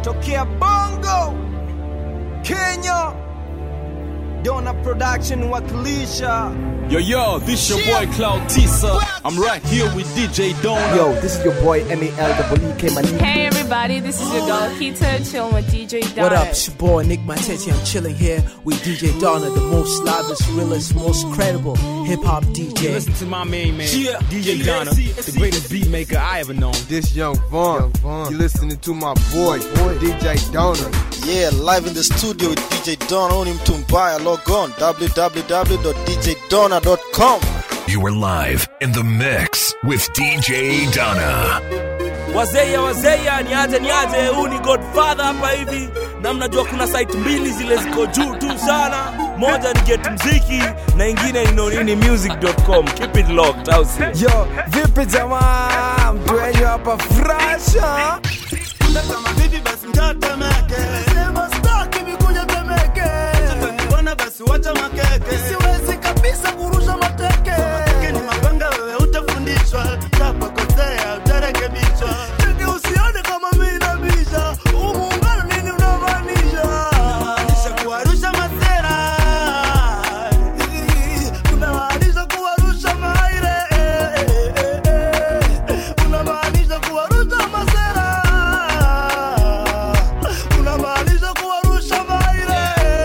tokea Bongo, Kenya. Dona Production wakilisha. Yo, yo, this your boy Cloud Tisa. I'm right here with DJ Dona. Yo, this is your boy M-A-L-W-E-K Malik. Hey everybody, this is your girl Keita, chilling with DJ Donna. What up? It's your boy Nick Matetti. I'm chilling here with DJ Donna, the most livest, realest, most credible hip hop DJ. Listen to my main man, Yeah. DJ Yeah, Donna, see, the see. greatest beat maker I ever known. This Young Vaughn. You listening to my boy, DJ Donor. Yeah, live in the studio with DJ Don on him Tumbaya. Log on www.djdonna.com. You are live in the mix with DJ Donna. wazeya wazeya niaje niaje huu ni godfather hapa hivi na mnajua kuna site mbili zile ziko juu tu sana moja ni get mziki na ingine ni nonini music.com keep it locked au si Yo, vipi jamaa? Mtu wenyu hapa frasha. Siwezi kabisa kurusha mateke. Ni mapanga wewe utafundishwa, utapokosea utarekebishwa. Teke usione kama mimi nabisha. Huu muungano nini unamaanisha? Unamaanisha kuwarusha masera. Unamaanisha kuwarusha maire. Unamaanisha kuwarusha masera. Unamaanisha kuwarusha maire.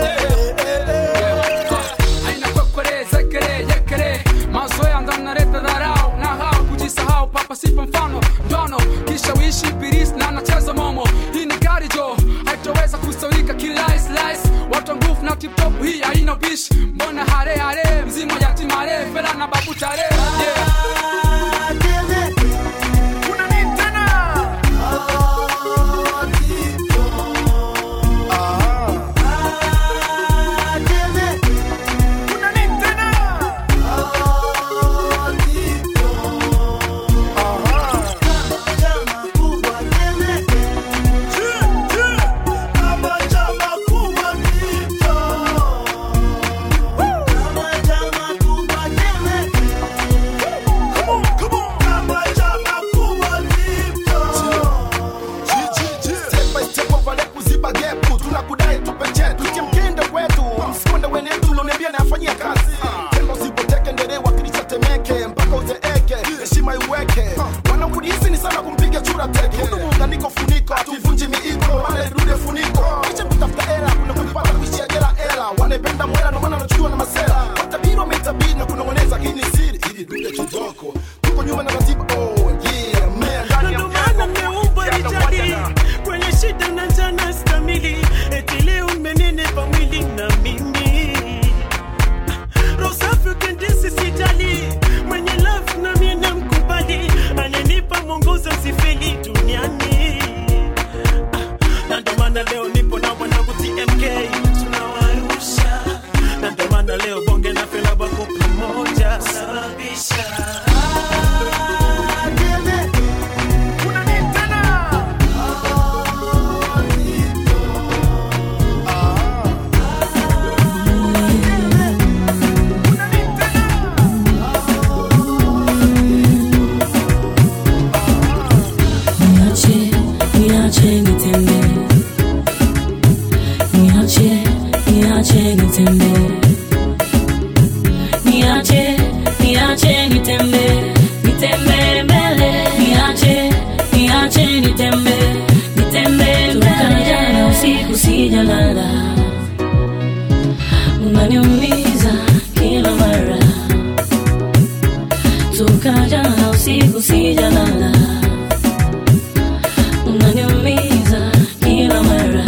aina kwekere zekere yekere mazoea ndo naleta dharau na hao kujisahau papa sipo mfano ndono kisha uishi biris na nacheza momo hii ni gari jo haitoweza kusawika kilaislis watu wa nguvu na tiptop hii haina bish mbona hare hare mzima yatimare fela na babu tare yeah. Step by step wavale kuziba gepu tunakudai tupe chetu tie mkende wetu msikonde wenetu uloniambia nayafanyia kazi tendo usipoteke ndere wakilisha temeke mpaka uzeeke heshima iweke wanakudisi ni sana kumpiga chura teke hudu muunganiko funiko hatuvunji miiko wale rude funiko kisha kutafuta era kuna kuipata kuishia jela era wanependa mwela ndo maana anachukua na masera watabiri wametabiri na kunong'oneza hii ni siri ili dude kidoko tuko nyuma na ratiba oh yeah man ndani ya Ndo maana mmeumbwa Richardi kwenye shida na njana stamili, eti leo mmenenepa mwili na mimi roho safi ukendisi sijali, mwenye love na mimi namkubali, ananipa mwongozo sifeli duniani na ndo maana leo nipo na mwanangu TMK tunawarusha, na ndo maana leo bonge na fela wako pamoja sababisha Niache, niache nitembee. Niache, niache nitembee. Niache, niache nitembee. Nitembee mbele. Niache, niache nitembee. Nitembee mbele. Toka jana usiku sijalala. Unaniumiza kila mara. Toka jana usiku sijalala unaniumiza kila mara.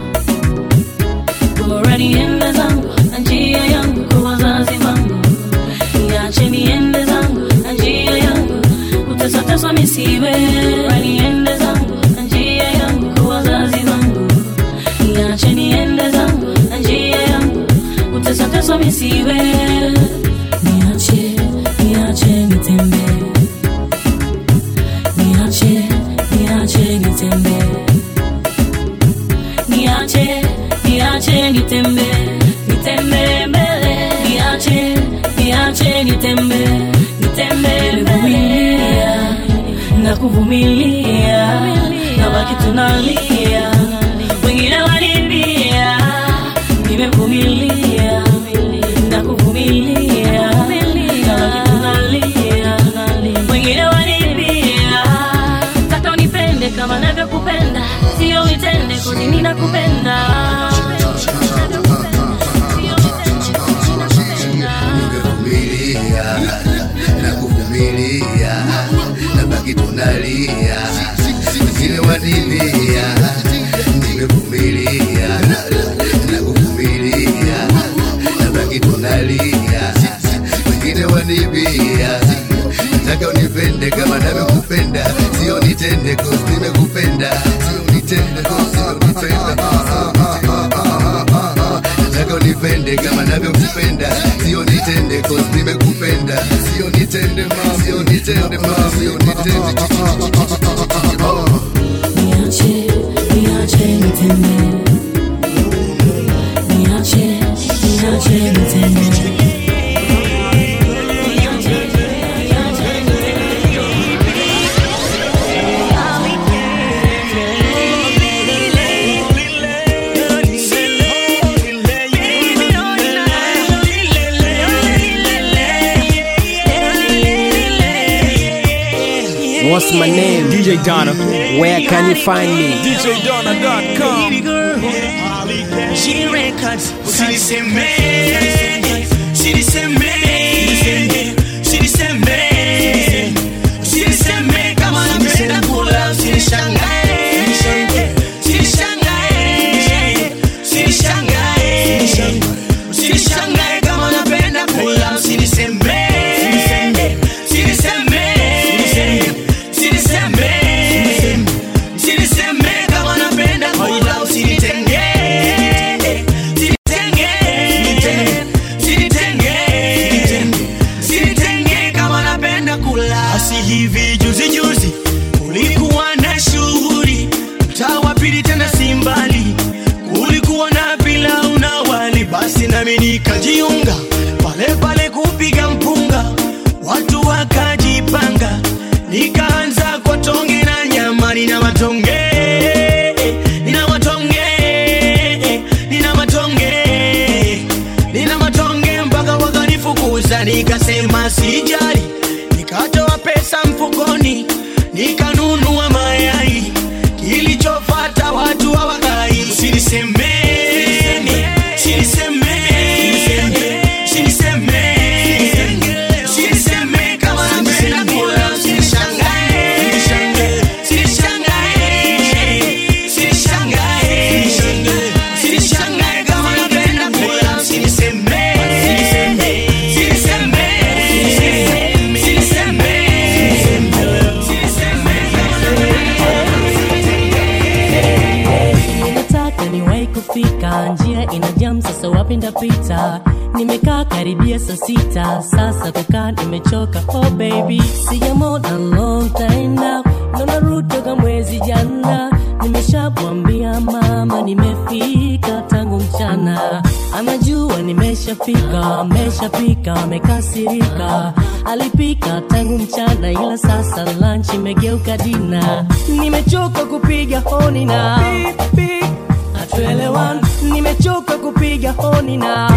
Bora niende zangu na njia yangu kwa wazazi wangu, niache niende zangu na njia yangu, kutesateswa misiwe. Bora niende zangu na njia yangu kwa wazazi wangu, niache niende zangu na njia yangu, kutesateswa misiwe. Niache, niache nitembee niache niache nitembee niache niache nitembee nitembee mbele niache niache nitembee nitembee mbele na kuvumilia na baki tunalia mimi nakupenda Nimevumilia na kuvumilia na baki tunalia, wengine wanibia. Nimevumilia na kuvumilia na baki tunalia, wengine wanibia. Nataka unipende kama navyokupenda, sio nitende cause nimekupenda, sio nitende cause nimekupenda. Nataka unipende kama navyokupenda, sio nitende cause nimekupenda, sio nitende ma, sio nitende ma, sio nitende. Oh. niache niache nitende niache niache nitende What's my name? DJ Donna. Where can you find me? DJDonna.com. She records, usiniseme, usiniseme, usiniseme, usiniseme kama napenda kula, usinishangae, usinishangae, usinishangae, usinishangae kama napenda kula, usiniseme, usiniseme, usiniseme, usiniseme kama napenda kula, usinitenge Sinitenge kama napenda kula. Asi hivi juzi juzi kulikuwa na shughuli mtaa wa pili tena si mbali, kulikuwa na pilau na wali, basi nami nikajiunga pale pale kupiga mpunga, watu wakajipanga, nikaanza kwa tonge na nyama, nina matonge nina matonge nina matonge nina matonge mpaka wakanifukuza, nikasema sijali, nikatoa pesa mfukoni, nikanunua mayai, kilichofata watu hawakai. Usinisemeni, usinisemeni, usinisemeni, usiniseme kama napenda kula, usinishangae, usinishangae, usinishangae, usinishangae kama napenda kula, usiniseme, usiniseme, usiniseme, nataka niwahi kufika njia ina jam sasa wapi ndapita nimekaa karibia saa sita sasa kukaa nimechoka oh baby sijamona long time now naona route toka mwezi jana nimeshamwambia mama nimefika tangu mchana anajua nimeshafika ameshapika amekasirika alipika tangu mchana ila sasa lunch imegeuka dina nimechoka kupiga honi na hatuelewani nimechoka kupiga honi na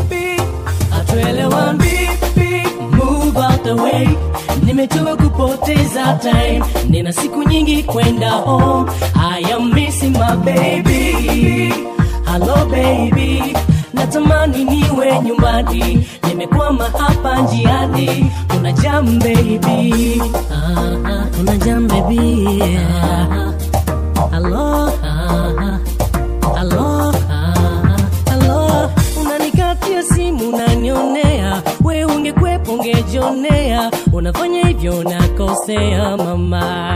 hatuelewani move out the way nimechoka kupoteza time nina siku nyingi kwenda home i am missing my baby hello baby natamani niwe nyumbani nimekwama hapa njiani kuna jam baby ah, ah, kuna jam baby ah, hello ah, hello ah, hello unanikatia simu unanionea we ungekwepo ungejionea unafanya hivyo unakosea mama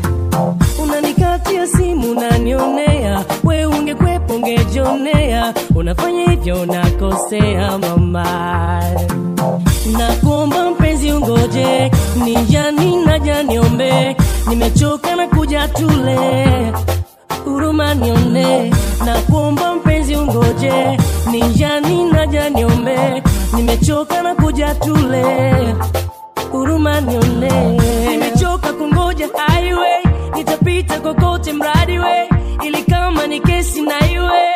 unanikatia simu unanionea we ungekwepo ungejionea unafanya hivyo unakosea mama nakuomba mpenzi ungoje nijani naja niombe nimechoka na kuja tule huruma nione nakuomba mpenzi ungoje nijani naja niombe nimechoka na kuja tule huruma nione nimechoka kungoja highway nitapita kokote mradi we ili kama ni kesi na iwe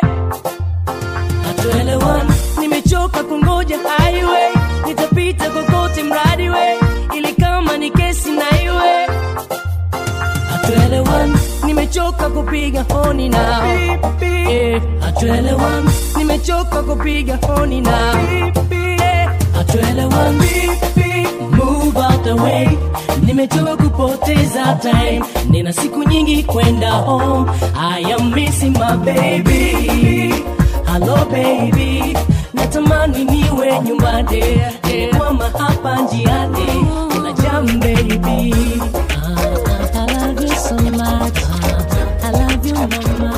hatuelewani nimechoka kungoja highway nitapita kokote mradi we ili kama ni kesi na iwe hatuelewani nimechoka kupiga honi na eh, hatuelewani nimechoka kupiga honi na eh, hatuelewani move out the way nimechoka kupoteza time nina siku nyingi kwenda home i am missing my baby hello baby natamani niwe nyumbani kwama hapa njiani kuna jam baby I love you so much. I love you, mama.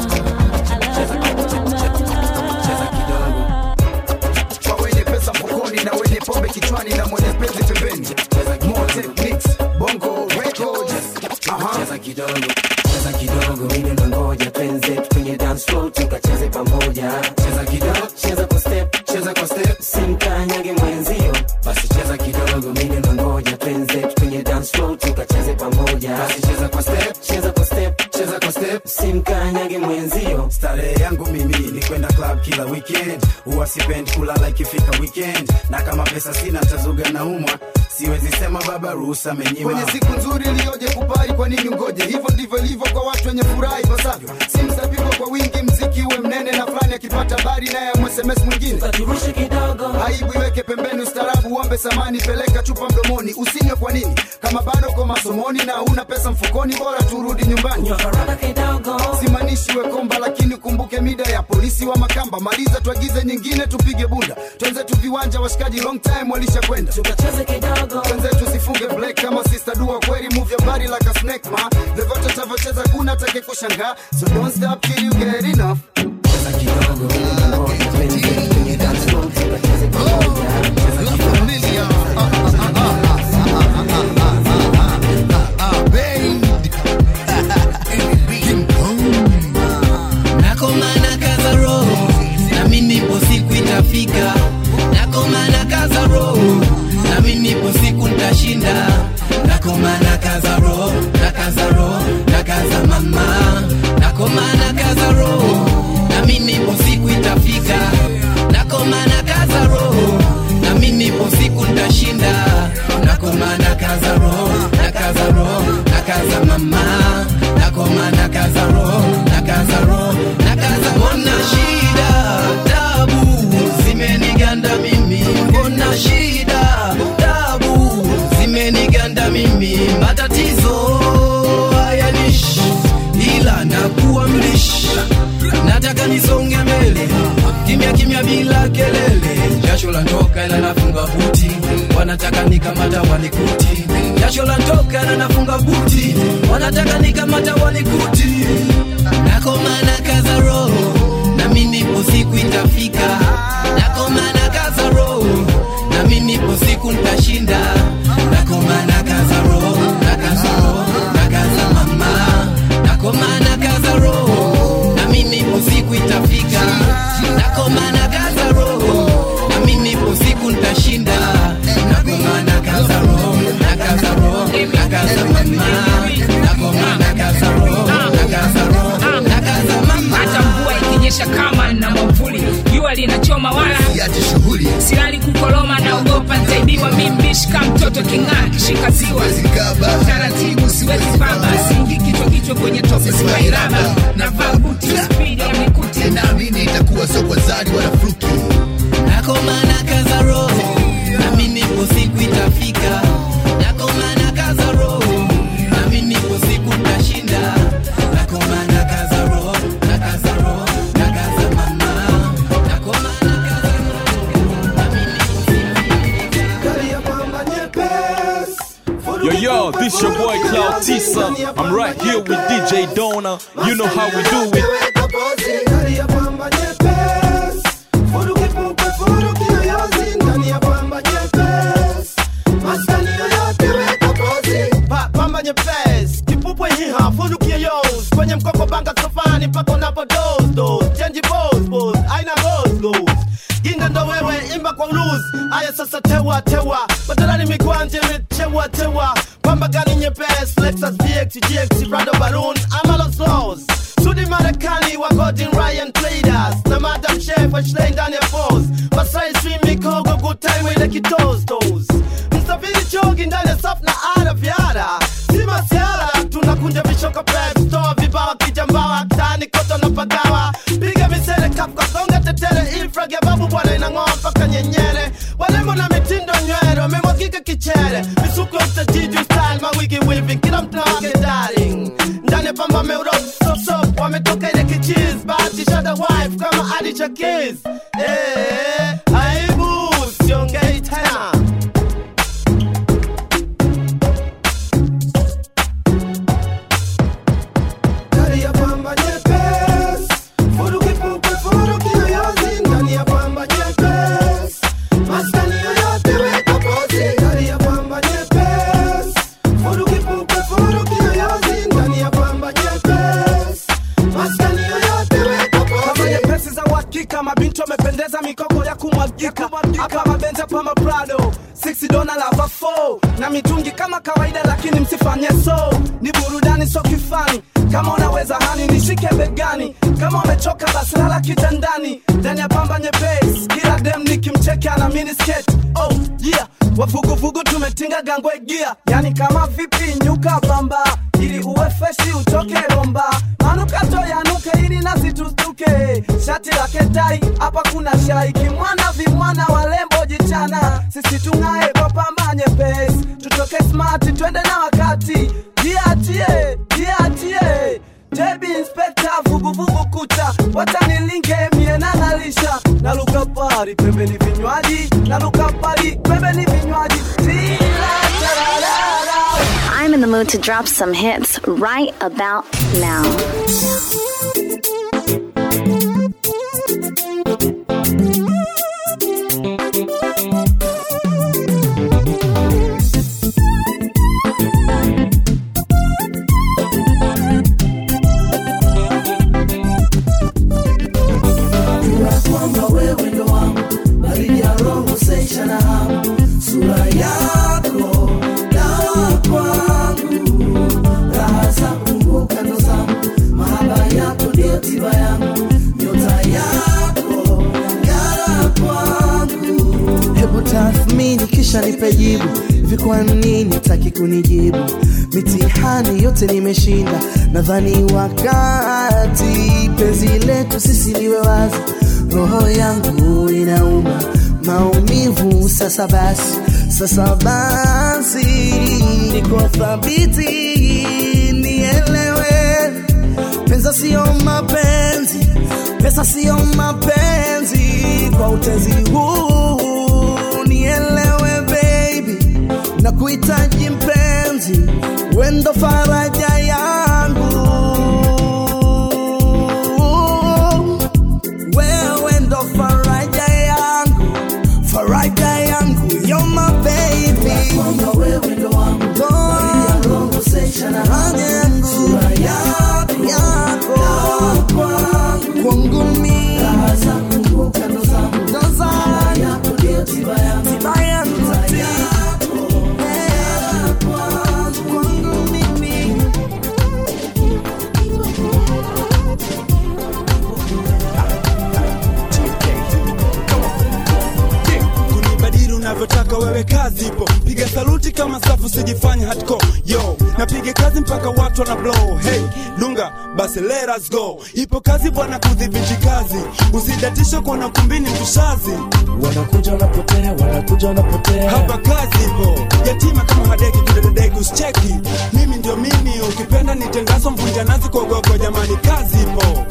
kwa wenye pesa mfukoni na wenye pombe kichwani na mwenye penzi pembeni More techniques, bongo records Aha. cheza kidogo cheza kidogo mimi nangoja penzi kwenye dance floor tukacheze pamoja cheza kidogo cheza kwa step cheza kwa step simkanyage mwenzio basi cheza kidogo mimi nangoja penzi kwenye dance floor tukacheze pamoja basi cheza kwa step cheza kwa step cheza kwa step simkanyage mwenzio starehe yangu mimi ni kwenda club kila weekend huwa sipendi kulala ikifika weekend na kama pesa sina tazuga na umwa siwezi sema baba ruhusa amenyima kwenye siku nzuri iliyoje kupari kwa nini ngoje hivyo ndivyo ilivyo kwa watu wenye furaha ipasavyo simu zapigwa kwa wingi mziki uwe mnene na fulani akipata habari naye msms mwingine aibu iweke pembeni ustarabu uombe samani peleka chupa mdomoni usinywe kwa nini kama bado kwa masomoni na una pesa mfukoni bora turudi nyumbani simanishi we komba lakini kumbuke mida ya polisi wa makamba maliza tuagize nyingine tupige bunda twenzetu viwanja washikaji long time walisha kwenda twenzetu sifunge black kama sister dua kweli move your body like a snake ma vyovyote tavyocheza kuna take kushangaa so don't stop till you get enough cheza kidogo mimi nangoja penzi kwenye dance floor tukacheze pamoja cheza nakomana kaza roho nami nipo siku itafika nakomana kaza roho nami nipo siku ntashinda nakomana kaza roho na kaza roho na kaza mama nakomana kaza roho nami nipo siku itafika nakomana kaza roho nami nipo siku ntashinda nakomana kaza roho na kaza roho na kaza mama nakomana kaza roho na kaza roho na kaza mbona shida tabu zimeniganda mimi mbona shida tabu zimeniganda mimi matatizo hayanishi ila nakuwa mlishi nataka nisonge mbele kimya kimya bila kelele jasho la ntoka ila nafunga buti wanataka nikamata walikuti jasho la ntoka ila nafunga buti wanataka nikamata walikuti nakomana kaza roho nami nipo siku itafika nakomana kaza roho nami nipo siku ntashinda nakomana kaza roho na kaza roho na kaza mama nakomana kaza roho nami nipo siku itafika nakomana kaza roho nami nipo siku ntashinda nakomana kaza roho na kaza roho na kaza mama nakomana kaza roho na kaza roho na kaza mama hata mvua ikinyesha kama na mwavuli jua linachoma wala silali kukoloma naogopa ntaibiwa mimbishika mtoto king'aa kishika ziwa taratibu siwezi pamba singi kichwa kichwa kwenye tope siwairaba navaa buti spidi ya mikuti naamini itakuwa sio kwa zari wala fluki nakomana kaza roho nami nipo siku itafika nakomana kaza roho nami nipo siku ntashinda nakomana kaza roho na kaza roho na kaza mama nakomana kaza Yo, yo, this your boy Cloud Tisa. I'm right here with DJ Dona. You know how we do it. Pa- pamba nyepesi kipupwe hiha funukie yos kwenye mkoko banga sofani mpaka unapo dos dos chenji bos bos aina gos gos ginga ndo wewe imba kwa uluz aya sasa tewa tewa badalani mikwanje imechewa tewa pamba gani nyepesi lexus vx gx rado balloon amalo slows Sudi Marekani wa Gordon Ryan Traders na Madam Chef Ashley ndani ya force Masai Swim Mikogo good time with the kitos toes Msafiri chogi ndani ya safu na ara vyara Si masiara tunakunja vishoka pep store bwana inang'oa mpaka nyenyere walembo na mitindo nywele wamemwagika kichere misuko ya utajiji style mawigi weaving kila mtu na wake darling ndani ya pamba meurop sop sop wametoka ile kichiz bahati shada wife kama adi cha kiss eh aibu siongei tena ndani ya pamba nyepesi furuki pupe furuki yoyozi ndani ya pamba nyepesi maskani yoyote weka pozi ndani ya pamba nyepesi furuki pupe furuki yoyozi ndani ya pamba nyepesi maskani yoyote weka kama pozi nyepesi za uhakika mabinti wamependeza mikoko ya kumwagika hapa mabenzi hapa maprado 6 dona lava 4 na mitungi kama kawaida lakini msifanye so ni burudani so kifani kama unaweza hani nishike begani kama umechoka basi lala kitandani ndani ya pamba nyepesi kila dem nikimcheke ana miniskirt oh yeah wavuguvugu tumetinga gangwe gia yani kama vipi nyuka bamba ili uwe freshi utoke romba manukato yanuke ili nasi tustuke shati la ketai hapa kuna shai kimwana vimwana walembo jichana sisi tung'ae kwa pamba nyepesi tutoke smart twende na wakati jiachie jiachie Jebi inspekta vuguvugu kucha watanilinge mie nang'alisha naluka pari pembeni vinywaji naluka pari pembeni vinywaji Tira, tararara. I'm in the mood to drop some hits right about now. Jua kwamba wewe ndo wangu, baridi ya roho seisha na hamu, sura yako dawa kwangu, raha za kumbuka ndo zangu, mahaba yako ndio tiba yangu, nyota yako ng'ara kwangu. hebu tathmini kisha nipe jibu hivi kwa nini taki kunijibu mitihani yote nimeshinda nadhani wakati penzi letu sisi liwe wazi roho yangu inauma maumivu sasa basi sasa basi niko thabiti nielewe pesa sio mapenzi pesa sio mapenzi kwa utezi huu nielewe baby na kuhitaji mpenzi wendo faraja yangu wewe ndo faraja yangu faraja yangu you're my baby Kwamba wewe ndo wangu, baridi ya roho seisha na hamu, sura yako dawa kwangu, kwangu mimi raha za kumbuka ndo zangu, ndo zangu yako ndio tiba yangu, tiba yangu nyota yako ng'ara kwangu. kwangu mimi kunibadili unavyotaka wewe kazi ipo piga saluti kama safu sijifanya hardcore yo napiga kazi mpaka watu wana blow hey lunga basi let us go ipo kazi bwana kudhibiti kazi usidatisha kuona kumbini mtushazi wanakuja wanapotea wanakuja wanapotea hapa kazi ipo yatima kama hadeki kudededeki usicheki mimi ndio mimi ukipenda nitengazo mvunja nazi kuogopa jamani kazi ipo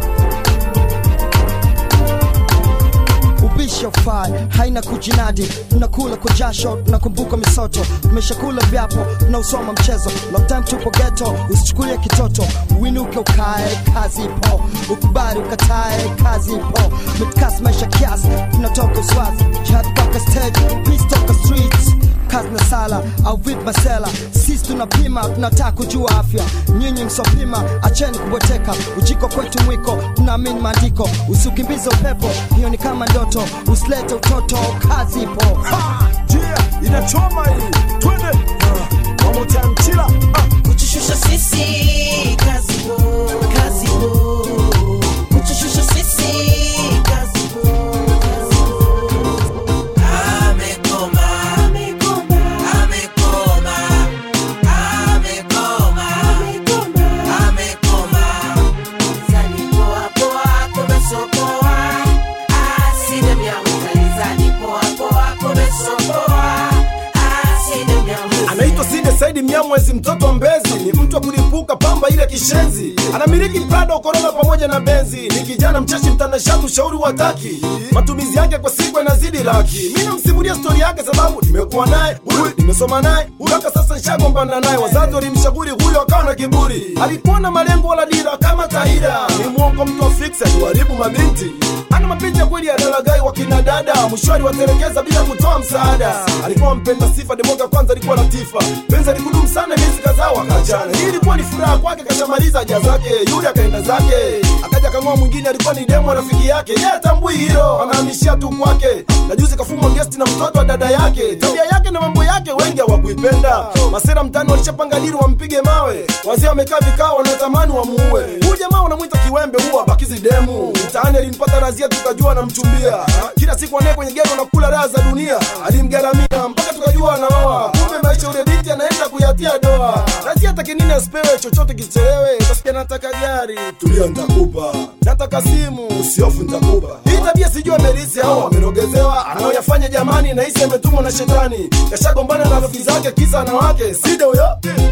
ubishi ufai haina kujinadi tunakula kwa jasho tunakumbuka misoto tumeshakula vyapo tunausoma mchezo long time tupo geto usichukulie kitoto uinuke ukae kazi ipo ukubali ukatae kazi ipo mitkasi maisha kiasi tunatoka uswazi jihad mpaka stage peace toka streets kazi na sala au vip masela sisi tunapima tunataka kujua afya nyinyi msopima acheni kubweteka ujiko kwetu mwiko tunaamini maandiko usiukimbize upepo hiyo ni kama ndoto usilete utoto kazi ipo yeah, inachoma hii twende uh, one more time chila uh. kutushusha sisi kazi bo kazi bo kutushusha sisi kazi bo amekoma amekoma amekoma amekoma amekoma zani poa poa kumesokoa asina mya mwezi mtoto wa mbezi ni mtu wa kulipuka pamba ile kishenzi anamiliki prado korona pamoja na benzi ni kijana mcheshi mtanashati ushauri wa taki matumizi yake kwa siku yanazidi laki mi namsimulia stori yake sababu nimekuwa naye huyu nimesoma naye mpaka sasa nishagombana naye wazazi walimshauri huyo akawa na kiburi alikuwa na malengo wala dira kama kaida ni mwongo mtu wa fix aliwaribu mabinti ana mapicha kweli ya dalagai wa kina dada mshwari watelekeza bila kutoa msaada alikuwa mpenda sifa demoga kwanza alikuwa latifa penzi alikudumu sana miezi kadhaa wakachana hii ilikuwa ni furaha kwake kashamaliza haja zake yule akaenda zake akaja kang'oa mwingine alikuwa ni demo rafiki yake yeye atambui hilo anahamishia tu kwake na juzi kafumwa gesti na mtoto wa dada yake tabia yake na mambo yake wengi hawakuipenda masera mtani walishapanga dili wampige mawe wazee wamekaa vikao wanatamani wamuue huyu jamaa wanamwita kiwembe huwa bakizi demu mtaani alimpata razia tukajua anamchumbia kila siku anaye kwenye gero na kula raha za dunia alimgaramia mpaka tukajua anaoa kumbe maisha ule binti anaenda kuyatia doa razia atake nini asipewe chochote kichelewe kasikia nataka gari tulia ntakupa nataka simu usiofu ntakupa hii tabia sijui amerisi au amerogezewa anaoyafanya jamani nahisi ametumwa na shetani kashagombana na rafiki zake kisa anawake sida huyo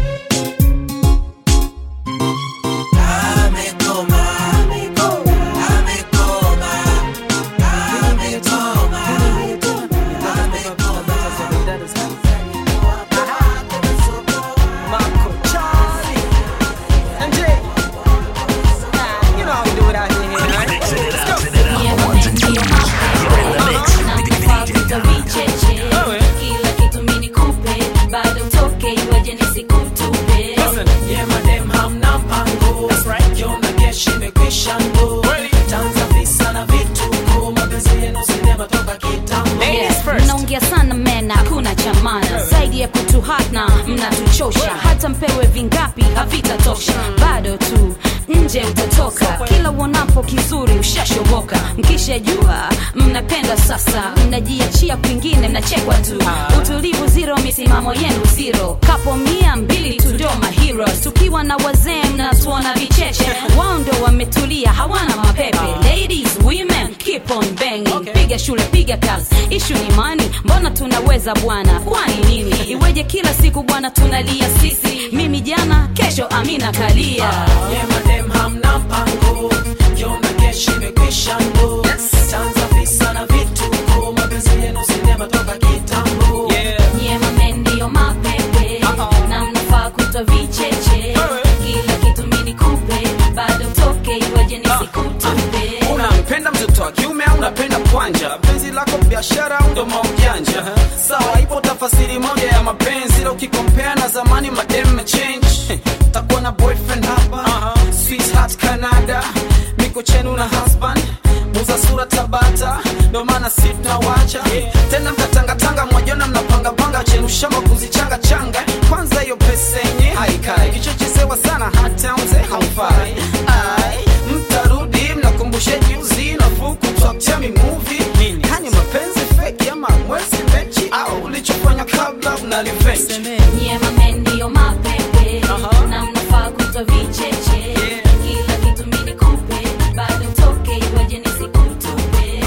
Kila kitu mimi nikupe, bado utoke iweje nisikutupe. Yeah, madam, hamna mpango. Kiona keshi imekwisha ndo. Tanza visa na vituko. Mapenzi yenu sinema toka kitambo. mnaongea sana mena hakuna chamana zaidi ya kutuhatna mnatuchosha hata mpewe vingapi havitatosha bado tu nje utatoka kila uonapo kizuri ushashoboka mkishajua mnapenda sasa mnajiachia kwingine mnachekwa tu utulivu zero misimamo yenu zero kapo mia mbili tu ndio maheroes tukiwa na wazee mnatuona vicheche wao ndo wametulia hawana mapepe ladies women keep on banging piga shule piga kazi ishu ni mani mbona tunaweza bwana kwani nini iweje kila siku bwana tunalia sisi mimi jana kesho amina kalia Yeah, madam, hamna mpango. Kiona keshi imekwisha ndo. Tanza visa na vituko. Mapenzi yenu sinema toka kitambo. nyie mame ndiyo mapepe na mnafaa kutwa vicheche kila kitu mini kupe bado toke iweje nisikutupe unampenda mtoto wa kiume au unapenda kwanja penzi lako biashara au ndo maujanja sawa ipo tafasiri moja ya mapenzi ila ukikompea na zamani madem mechange takuwa na boyfriend hapa sweetheart canada miko chenu na husband muza sura tabata ndo maana si tunawacha tena mkatangatanga mwajona mnapangapanga chenu shamba kuzichanga changa kwanza hiyo pesa yenye haikai kichochezewa sana hata mzee haufai Ai, mtarudi mnakumbushe juzi nafuu kutwakchami muvi hani mapenzi feki ama mwezi mechi au ulichofanya kabla unaliventi nyie mame ndiyo mapepe na mnafaa kutwa vicheche kila kitu mini kupe bado toke iweje nisikutupe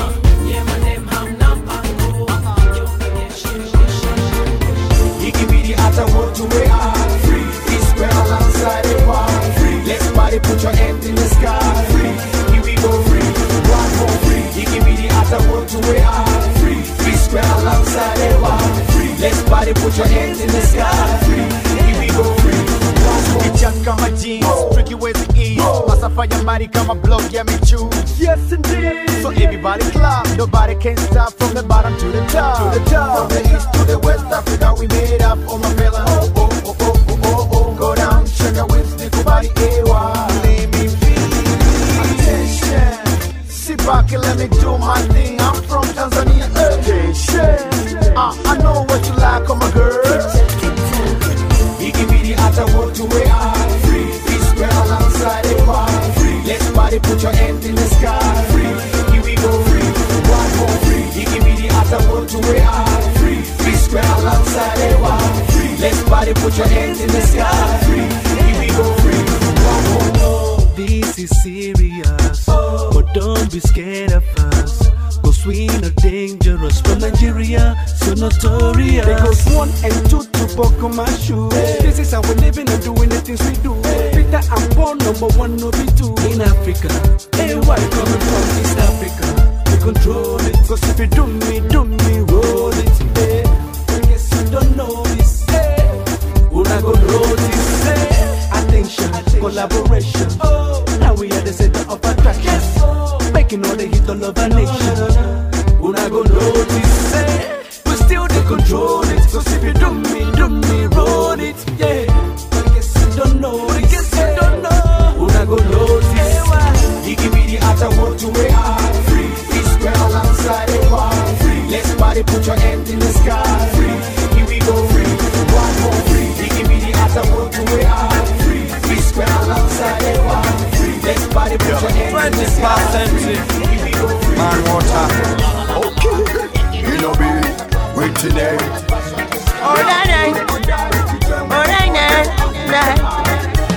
ikibidi hata wote we are free we square alongside the bar free let's party put your hands in the sky free here we go free one more free ikibidi hata wote we are free we square alongside the bar free let's party put your hands in the sky free here we go free Kichaka kama jeans, tricky ways to ease Masafa ya mari kama block ya michu Yes indeed So everybody clap, nobody can stop From the bottom to the top to the top from the east to the west Africa we made up all my fella oh oh oh oh oh oh oh go down check your waist nikubali ewa let me feel attention sit back and let me do my thing I'm from Tanzania attention uh, I know what you like oh my girl ikibidi hata wote we are free we square alongside the bar free let's party put your hands in the sky free here we go free one more free ikibidi hata wote we are free we square alongside the bar free let's party put your hands in the sky free here we go free one more This is serious, but don't be scared of us. Cause Cause we not dangerous from Nigeria, so notorious. Because one and two to buckle my shoes. This is how we living and doing the things we do. Peter and Paul, number one, no be two. In Africa, Hey, why coming from East Africa? we control it. Cause if you do me, do me, roll it. Hey, I guess you don't know this. Hey, Una go notice. hey, attention, collaboration. Oh, now we are the center of attraction. Making all the hit all over nation. Una go notice. Hey, we still they control it. Cause if you do me, do me, roll it. Yeah, I guess you don't know. I guess you don't know. Una go notice. Igibidi hata wote we are free. We square alongside the bar. Free. Let's party, put your hand in the sky. Free. Here we go free. One more free. Igibidi hata wote we are free. We square alongside the bar. Free. Let's party, put your hand in the sky. Free. Here we go free. Man water. Okay. You know be wait today. Alright, alright, alright.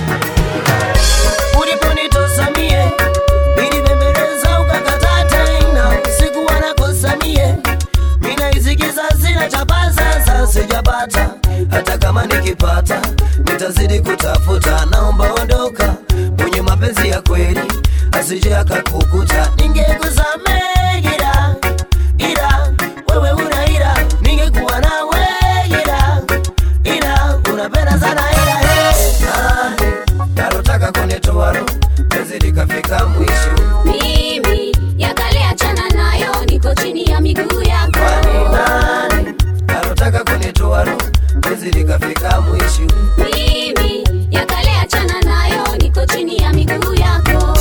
Uliponitosa mie nilibembeleza ukakataa tena, sikuwa nakosa mie, mina isikiza sina chapa sasa, sijapata hata kama nikipata nitazidi kutafuta, naomba ondoka mwenye mapenzi ya kweli asije akakukuta, ningekusamehe ila ila wewe una ila, ningekuwa nawe ila ila unapenda sana ila eh, nalotaka kunitoa roho penzi likafika mwisho mimi yakale achana nayo niko chini ya miguu yako nani nalotaka kunitoa roho penzi likafika mwisho mimi yakale achana nayo niko chini ya miguu yako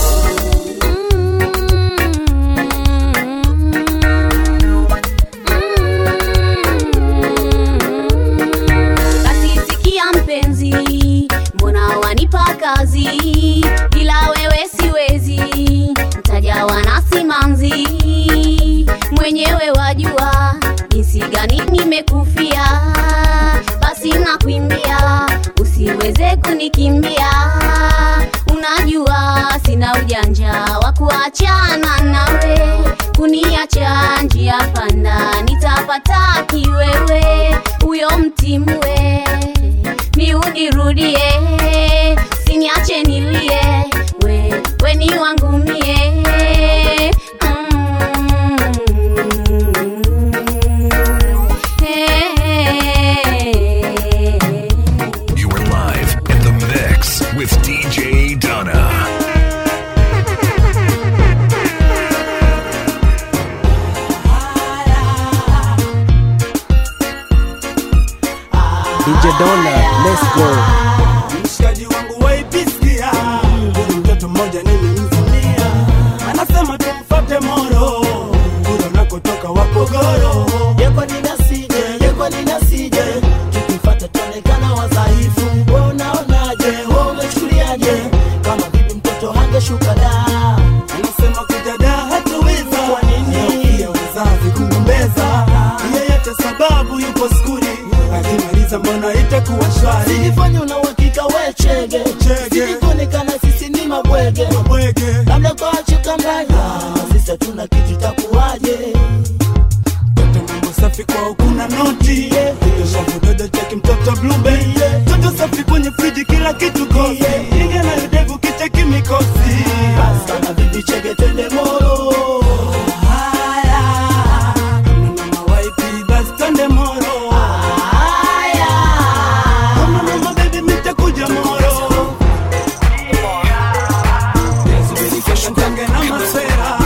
basi sikia mpenzi mbona wanipa kazi bila wewe siwezi mtajawa na simanzi mwenyewe wajua jinsi gani nimekufia basi nakuimbia usiweze kunikimbia unajua sina ujanja wa kuachana nawe kuniacha njia panda nitapata kiwewe huyo mtimwe mi unirudie siniache nilie we, we ni wangu mie You are live in the mix with DJ Donna. DJ Donna, let's go. mshikaji wangu waipisikia huyu mtoto mmoja nilimzamia anasema tumfate moro kule unakotoka wapogoro yekwa ninasije yekwa ninasije tukifata tuonekana wadhaifu we unaonaje we umechukuliaje kama vipi mtoto hangeshuka da anasema kujada hatuweza kwa nini pia wazazi kugombeza yeyote sababu yupo skuli akimaliza mbona itakuwa shwari sijifanya una uhakika we chege sijikuonekana sisi ni mabwege labda kwa chukanganya sisi hatuna kitu itakuwaje mambo safi kwao kuna noti shavudodo cheki mtoto blube toto safi kwenye friji kila kitu kosi inga na yudevu kicheki mikosi sana bibi chege twende moro haya kama mama waipi basi twende moro haya kama mama bebi mitakuja moro Subiri kesho ntange na masera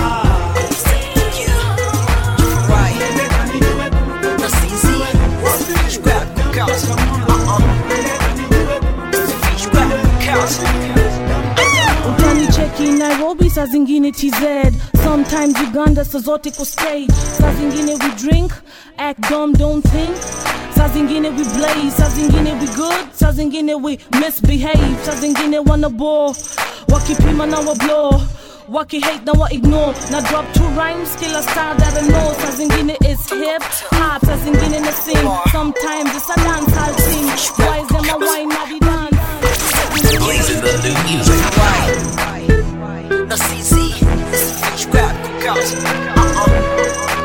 utanicheki nairobi saa zingine tz sometimes uganda saa zote ko stage saa zingine we drink act dumb don't think saa zingine we blaze saa zingine we good saa zingine we misbehave saa zingine wana ball wakipima na wa blow waki hate na wa ignore na drop two rhymes kila style that I know saa zingine is hip hop saa zingine na sing sometimes it's a dance hall thing why is them a wine na di dance Blazing the new music. na sisi scrap cookout uh-uh.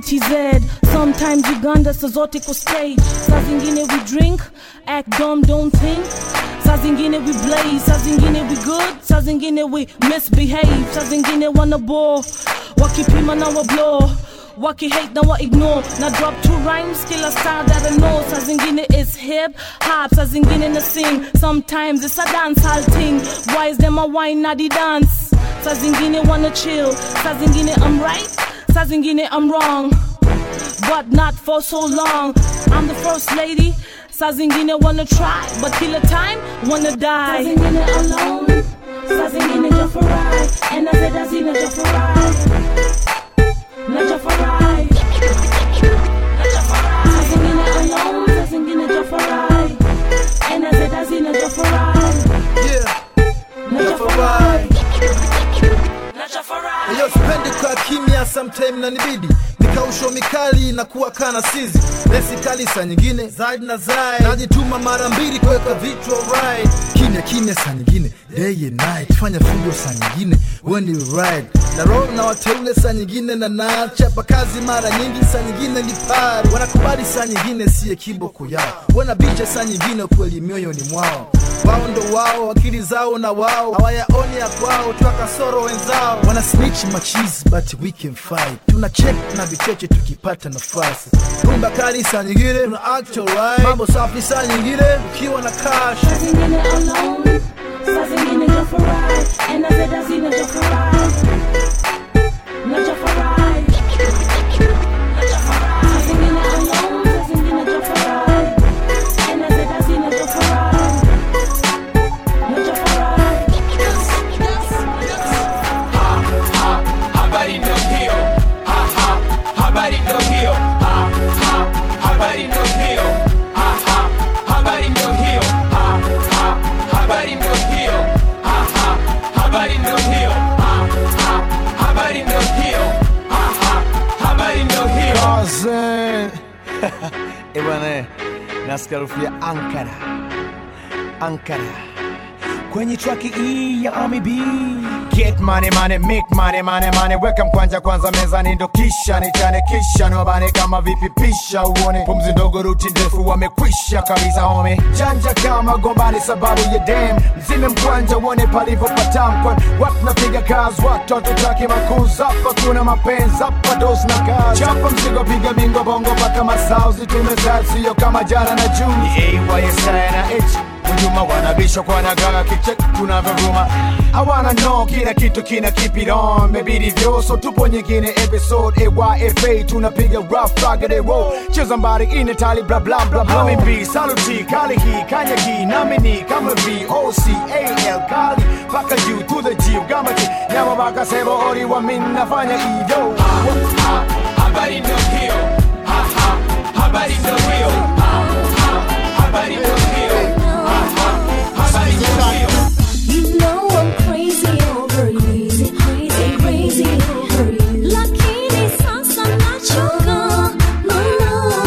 tz sometimes uganda saa zote ko stage saa zingine we drink act dumb don't think saa zingine we blaze saa zingine we good saa zingine we misbehave saa zingine wana bore wakipima na wa blow waki hate na wa ignore na drop two rhymes kila style that I know saa zingine is hip hop saa zingine na sing sometimes it's a dance hall thing why is them a wine na the dance saa zingine wanna chill saa zingine I'm right saa zingine I'm wrong but not for so long I'm the first lady saa zingine wanna try but kila time wanna die saa zingine alone saa zingine jafarai and I said I seen a jafarai na jafarai saa zingine alone saa zingine jafarai and I said I seen a jafarai na jafarai na jafarai Iyo sipendi kwa kimya, sometime na nibidi nikausho mikali na kuwa kana sizi lesi kali saa nyingine zaidi na zaidi najituma mara mbili kuweka vitu right kimya kimya saa nyingine day and night fanya fujo saa nyingine when you ride na roho na wateule saa nyingine na nachapa kazi mara nyingi saa nyingine ni pari wanakubali saa nyingine siye kiboko yao wanabicha saa nyingine kweli mioyoni mwao wao ndo wao akili zao na wao hawayaoni ya kwao twa kasoro wenzao wana snitch machizi but we can fight tuna check na vicheche tukipata nafasi rumba kali saa nyingine tuna act alright mambo safi saa nyingine ukiwa na cash saa zingine alone saa zingine jafarai and I said I seen a jafarai na jafarai saa zingine alone saa zingine jafarai and I said I seen a jafarai na jafarai habari ndo hiyo ha, ha, habari ndo hiyo ha, ha, habari ndo hiyo ha, ha, habari ndo hiyo ha, ha, habari ndo hiyo ha, ha, habari ndo hiyo ha, ha, habari ndo hiyo ha, ha, habari ndo hiyo Cousin. Eh bwana, nasikia harufu ya Ankara, Ankara kwenye traki hii ya Ami B. Get money money, make money money money, weka mkwanja kwanza mezani, ndo kisha nichane, kisha niwabane kama vipi, pisha uone pumzi ndogo, ruti ndefu, wamekwisha kabisa home, chanja kama gombani sababu ya dem, mzime mkwanja uone palivyo patamkwa, watu napiga kazi, watoto taki makuzi, hapa kuna mapenzi, hapa dos na kazi, chapa mzigo, piga bingo bongo mpaka masauzi, tumezaa sio kama jana na Juni, AYSI na H Hujuma wanabishwa kwa nagaga kichek tunavyovuma hawana no kila kitu kina keep it on mebidi vyoso tupo nyingine episode AYFA tunapiga rough rugged roll cheza mbari ine tali bla bla bla bla Hami B saluti kali hii kanya hii nami ni kama V O C A L kali paka juu to the G gamati nyama baka sebo ori wa min nafanya iyo habari ndo hiyo ha, ha, habari ndo hiyo ha, ha, habari ndo hiyo ha, ha, habari ndo hiyo You know I'm crazy over you, crazy, crazy over you. Lakini sasa nachoka, mama.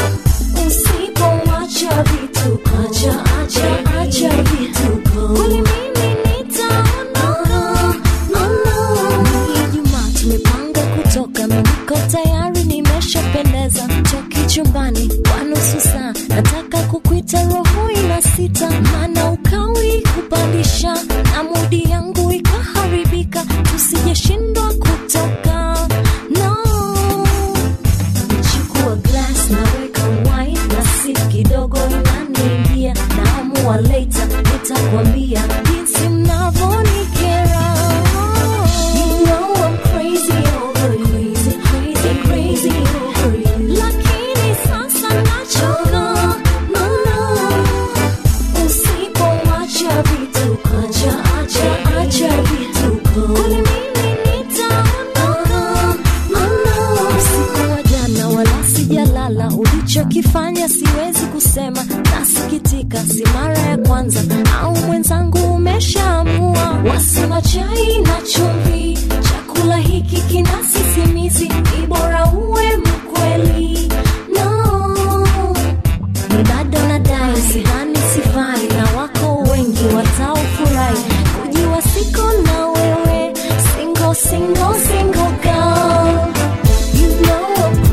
Usipoacha vituko, acha, acha, acha vituko. Kweli mimi nitaondoka, mama. Ni Ijumaa tumepanga kutoka, mimi niko tayari, nimeshapendeza. Toki chumbani kwa nusu saa, nataka kukuita roho ina sita, maana ukawi kupandisha na mudi yangu ikaharibika, tusijeshindwa kutoka no. Chukua glass naweka wine na sip kidogo inaniingia, naamua later nitakwambia jinsi mnavyonikera. You know I'm crazy over you, crazy, crazy over you. Lakini sasa nachoka, mama. Usipoacha vituko, acha, acha, acha vituko. Kweli mimi nitaondoka, mama. Usiku wa jana wala sijalala, ulichokifanya siwezi kusema, nasikitika, si mara ya kwanza au mwenzangu umeshaamua. Wasema chai na chumvi, chakula hiki kina sisimizi, ni bora uwe mkweli. No, ni bado nadai, sidhani sifai, na wako wengi wataofurahi kujiwa siko na wewe, single, single, single girl. You know I'm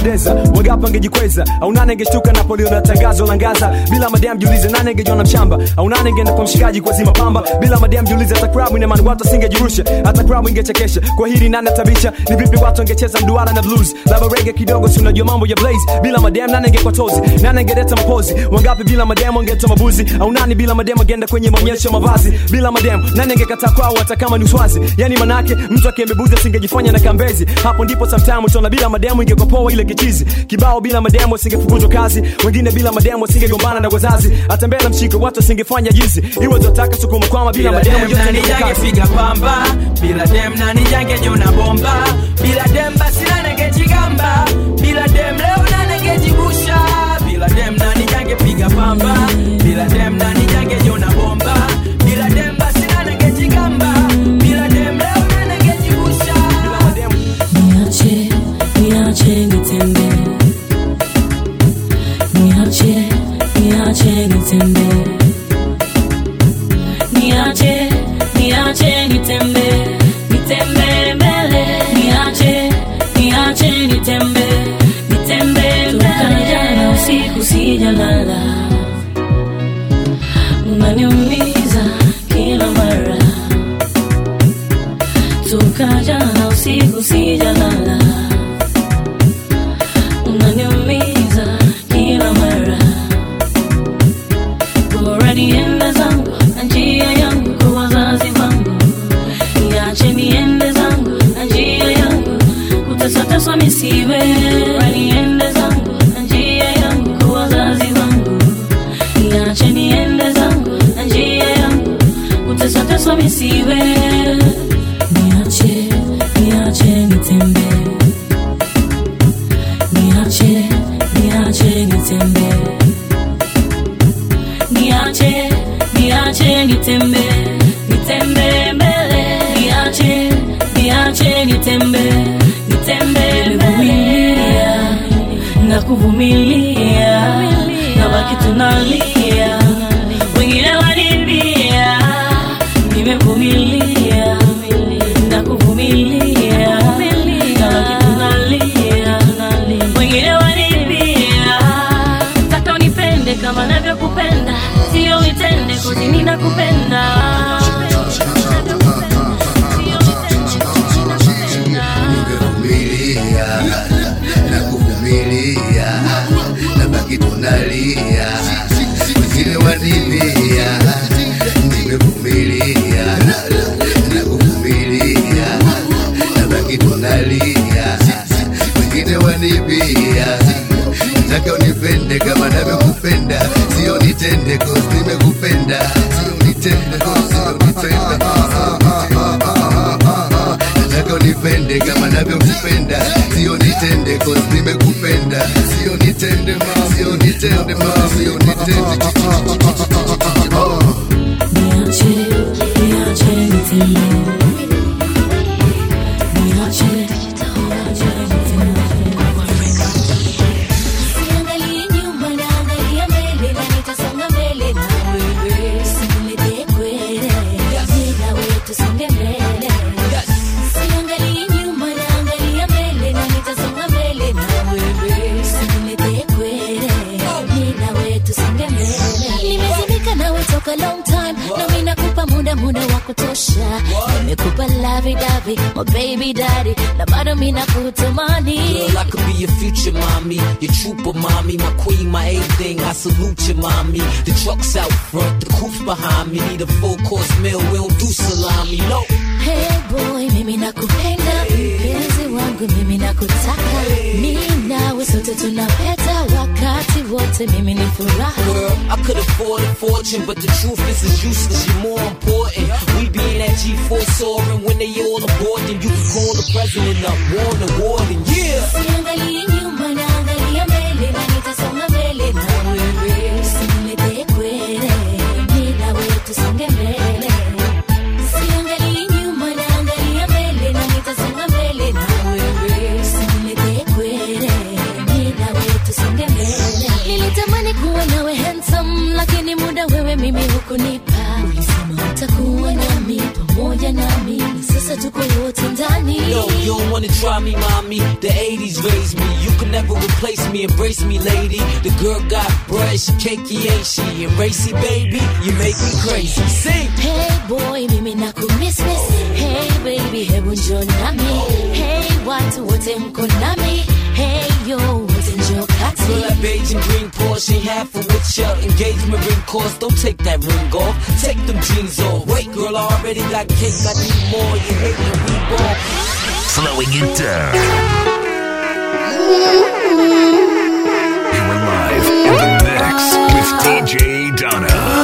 angependeza wangapi angejikweza au nane angeshtuka napoliona tangazo la ngaza bila madam jiulize nane angejiona mshamba au nane angeenda kwa mshikaji kwa zima pamba bila madam jiulize hata krabu ina maana watu asingejirusha hata krabu ingechekesha kwa hili nane tabisha ni vipi watu angecheza mduara na blues labda rege kidogo si unajua mambo ya blaze bila madam nane angekuwa tozi nane angeleta mapozi wangapi bila madam angetoa mabuzi au nani bila madam angeenda kwenye maonyesho ya mavazi bila madam nani angekataa kwao hata kama ni uswazi yani manake mtu akiembebuzi asingejifanya na kambezi hapo ndipo sometime utaona bila mademu ingekuwa poa ile kichizi kibao bila mademu asingefukuzwa kazi wengine bila mademu asingegombana na wazazi hata mbele mshiko watu asingefanya jizi iwe tunataka sukuma kwama bila mademu yote nani ni kazi jangepiga pamba bila dem nani jangejona bomba bila dem basi nani angejigamba bila dem leo nani angejibusha bila dem nani jangepiga pamba bila dem nani jangejona bomba bila dem basi nani angejigamba bila dem leo nani angejibusha Niache, niache nitembe. Niache, niache nitembe. Niache, niache nitembe. Nitembe mbele. Niache, niache nitembe. Nitembe mbele. Jana usiku sijalala. Unaniumiza kila mara. Toka jana usiku sijalala. Unaniumiza kila mara. Bora niende zangu na njia yangu kwa wazazi wangu. Niache niende zangu na njia yangu. Kutesateswa misiwe. Bora niende zangu na njia yangu kwa wazazi wangu. Niache niende zangu na njia yangu. Kutesateswa misiwe. Niache, niache nitembe. Niache, niache nitembe. Niache, niache nitembe. Nitembe mbele. Niache, niache nitembe. Nitembe mbele. Na kuvumilia. Na baki tunalia. Wengine wanibia. Nimevumilia. Na kuvumilia. Na baki tunalia. Wengine wanibia. Taka unipende kama navyokupenda. Sio unitende kozi ninakupenda. nimevumilia na kuvumilia na baki tunalia wengine wanivia nimevumilia na kuvumilia na baki tunalia wengine wanivia nataka unipende kama navyokupenda sio nitende cause nimekupenda sio nitende cause sio nitende nataka unipende kama navyokupenda sio nitende cause nimekupenda sio nitende ma sio nitende ma sio nitende Niache, niache nitembe. Niache, niache Siangalie nyuma naangalia mbele na nitasonga mbele na wewe. Usinilete kwele, mimi na wewe tusonge mbele. Siangalie nyuma naangalia mbele na nitasonga mbele na wewe. Usinilete kwele, mimi na wewe tusonge mbele. Nimezimika nawe toka long time na mimi nakupa muda muda wa kutosha. Nimekupa lavi davi, my baby daddy, na bado mimi nakutamani. Girl, I could be your future mommy, your trooper mommy, my queen, my everything. I salute you, mommy. The truck's out front, the coup's behind me. Need a full course meal, we don't do salami, no. Hey boy, mimi nakupenda, mpenzi wangu mimi nakutaka, mimi nawe sote tunapeta wakati wote, mimi ni furaha. Girl, I could afford a fortune, but the truth is it's useless. You're more important. We be in that G4 soaring when they all aboard, then you can call the president up, warn the warden, yeah. Siangalie nyuma naangalia mbele na nitasonga mbele na wewe, usinilete kwele, mimi na wewe tusonge mbele. Siangalie nyuma naangalia mbele na nitasonga mbele na wewe, usinilete kwele, mimi na wewe tusonge mbele. Nilitamani kuwa nawe handsome, lakini muda wewe mimi hukunipa. Ulisema utakuwa nami pamoja nami, na sasa tuko wote ndani. No, you don't wanna try me, mommy. The 80s raised me. You can never replace me. Embrace me, lady. The girl got bread, she cakey, ain't she? And racy, baby, you make me crazy. Sing. Hey boy, mimi nakumismiss. Hey baby, hebu njoo nami. Hey watu wote mko nami. Hey yo, wote njoo kati. Girl, that beige and green Porsche ain't half of what your engagement ring cost. Don't take that ring off. Take them jeans off. Wait, girl, I already got cake. I need more. You hate when we ball. Slowing it down. You are live in the mix with DJ Donna.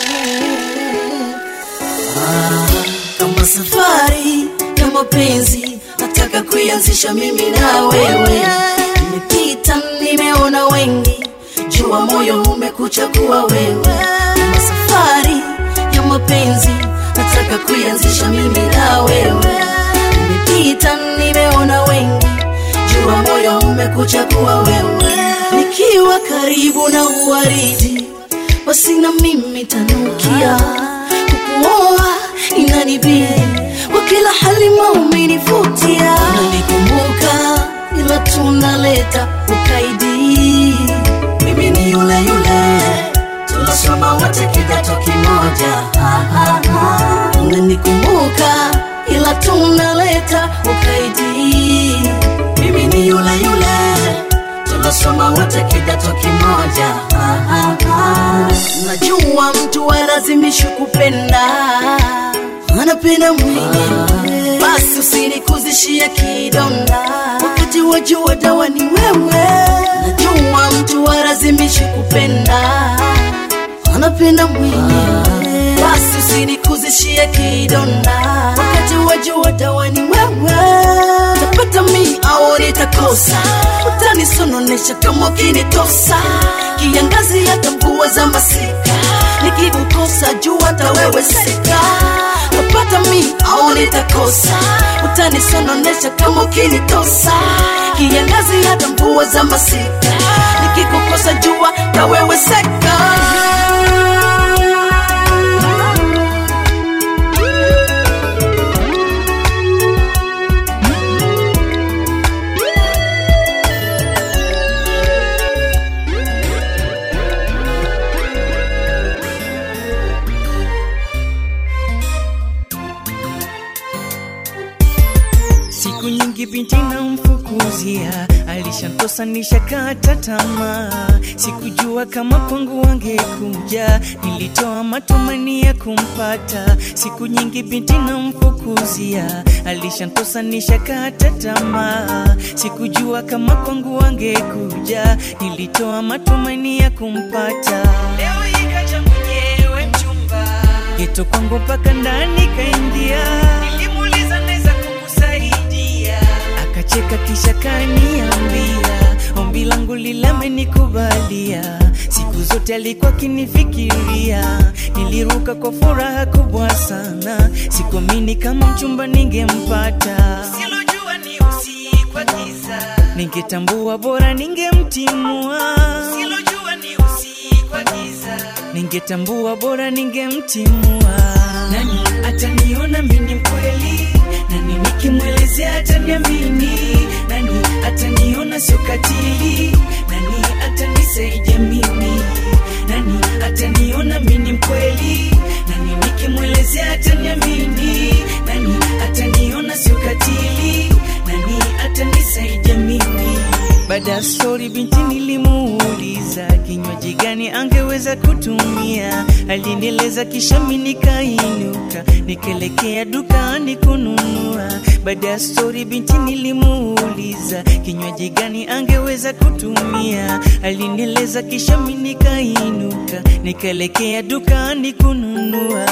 kama safari ya mapenzi nataka kuianzisha mimi na wewe nimepita nimeona wengi jua moyo umekuchagua wewe kama safari ya mapenzi nataka kuianzisha mimi na wewe nimepita nimeona wengi jua moyo umekuchagua wewe nikiwa karibu na uwaridi basi na mimi tanukia kukuoa inanibidi kwa kila hali maumenivutia unanikumbuka ila tunaleta ukaidi mimi ni yule yule tunasoma wote kidato kimoja Ah, ah, ah. unanikumbuka ila tunaleta ukaidi mimi ni yule yule tunasoma wote kidato kimoja ah, ah, ah. najua mtu alazimishi kupenda anapenda mwenyewe basi usinikuzishie kidonda wakati wajua dawa ni wewe najua mtu alazimishi kupenda anapenda mwenyewe basi usinikuzishie kidonda wakati wajua dawa ni wewe tapata mi au nitakosa utanisononesha kama ukinitosa kiangazi hata mvua za masika nikikukosa juu hata wewe sika tapata mi au nitakosa utanisononesha kama ukinitosa kiangazi hata mvua za masika nikikukosa jua na wewe seka siku nyingi binti namfukuzia alishantosa nishakata tamaa sikujua kama kwangu wangekuja nilitoa matumani ya kumpata siku nyingi binti namfukuzia alishantosa nishakata tamaa sikujua kama kwangu wangekuja nilitoa matumani ya kumpata leo ikaja mwenyewe mchumba geto kwangu mpaka ndani kaingia nilimuuliza naweza kukusaidia akacheka kisha kaniambia ombi langu lilemenikubalia siku zote alikuwa akinifikiria niliruka kwa furaha kubwa sana sikuamini kama mchumba ningempata silojua ni usiku wa giza ningetambua bora ningemtimua silojua ni usiku wa giza ningetambua bora ningemtimua nani ataniona mini mkweli nani nikimwelezea ataniamini nani ataniona sio katili nani atanisaidia mimi nani ataniona mini mkweli nani nikimwelezea ataniamini nani ataniona sio katili nani atanisaidia mimi baada ya stori binti nilimuuliza kinywaji gani angeweza kutumia alinieleza kisha mi nikainuka nikaelekea dukani kununua baada ya stori binti nilimuuliza kinywaji gani angeweza kutumia alinieleza kisha mi nikainuka nikaelekea dukani kununua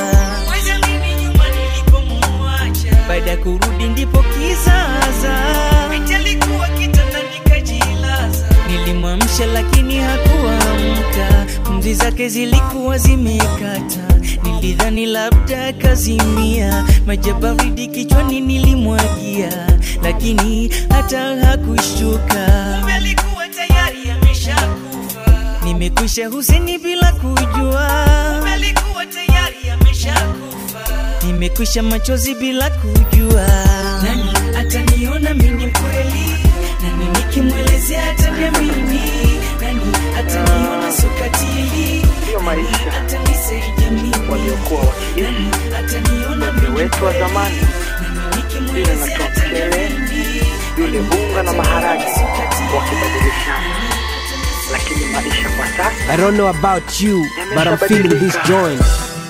baada ya kurudi ndipo kizaza binti alikuwa kitandani kajilaza nilimwamsha lakini hakuamka pumzi zake zilikuwa zimekata nilidhani labda kazimia maji ya baridi kichwani nilimwagia lakini hata hakushtuka alikuwa tayari ameshakufa nimekwisha huseni bila kujua alikuwa tayari ameshakufa nimekwisha machozi bila kujua nani ataniona mimi mkweli nani nikimwelezea ataniamini nani ataniona sokatili Ndiyo maisha atanisaidia mimi waliokuwa wakiishi ataniona wazee wetu wa zamani, ile na tokele, yule bunga na maharage wakibadilishana, lakini maisha kwa sasa I don't know about you, but I'm feeling this joint.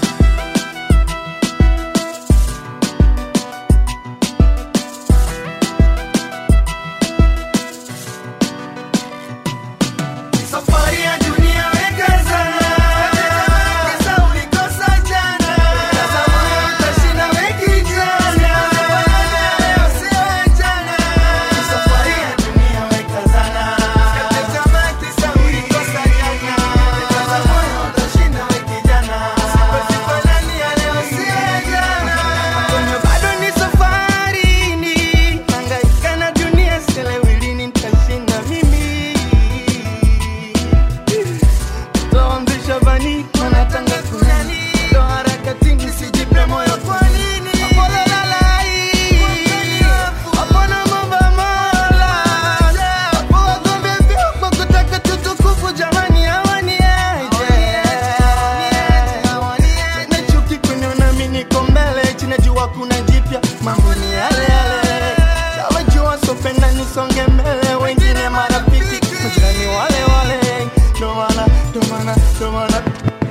Safari ya dunia weka sana Kisa ulikosa jana Sasa moyo utashinda weki jana Sio jana Safari ya dunia weka sana Kata tamaa kisa ulikosa jana Sasa moyo utashinda weki jana Sifanani ya leo sio jana Kwenye bado ni safarini Hangaika na dunia sielewi lini nitashinda mimi Toanzisha bani wanatanga kunani Ndo harakatini sijipe moyo kwa nini Apole lalai Apona momba mola Apo wagombe vyo kwa kutaka tutukufu jamani hawani aje Na chuki kuniona mi niko mbele Chinajua kuna jipya mambo ni yale yale Tawajua sopenda nisonge mbele Wengine marafiki majirani wale wale Ndo maana, ndo maana, ndo maana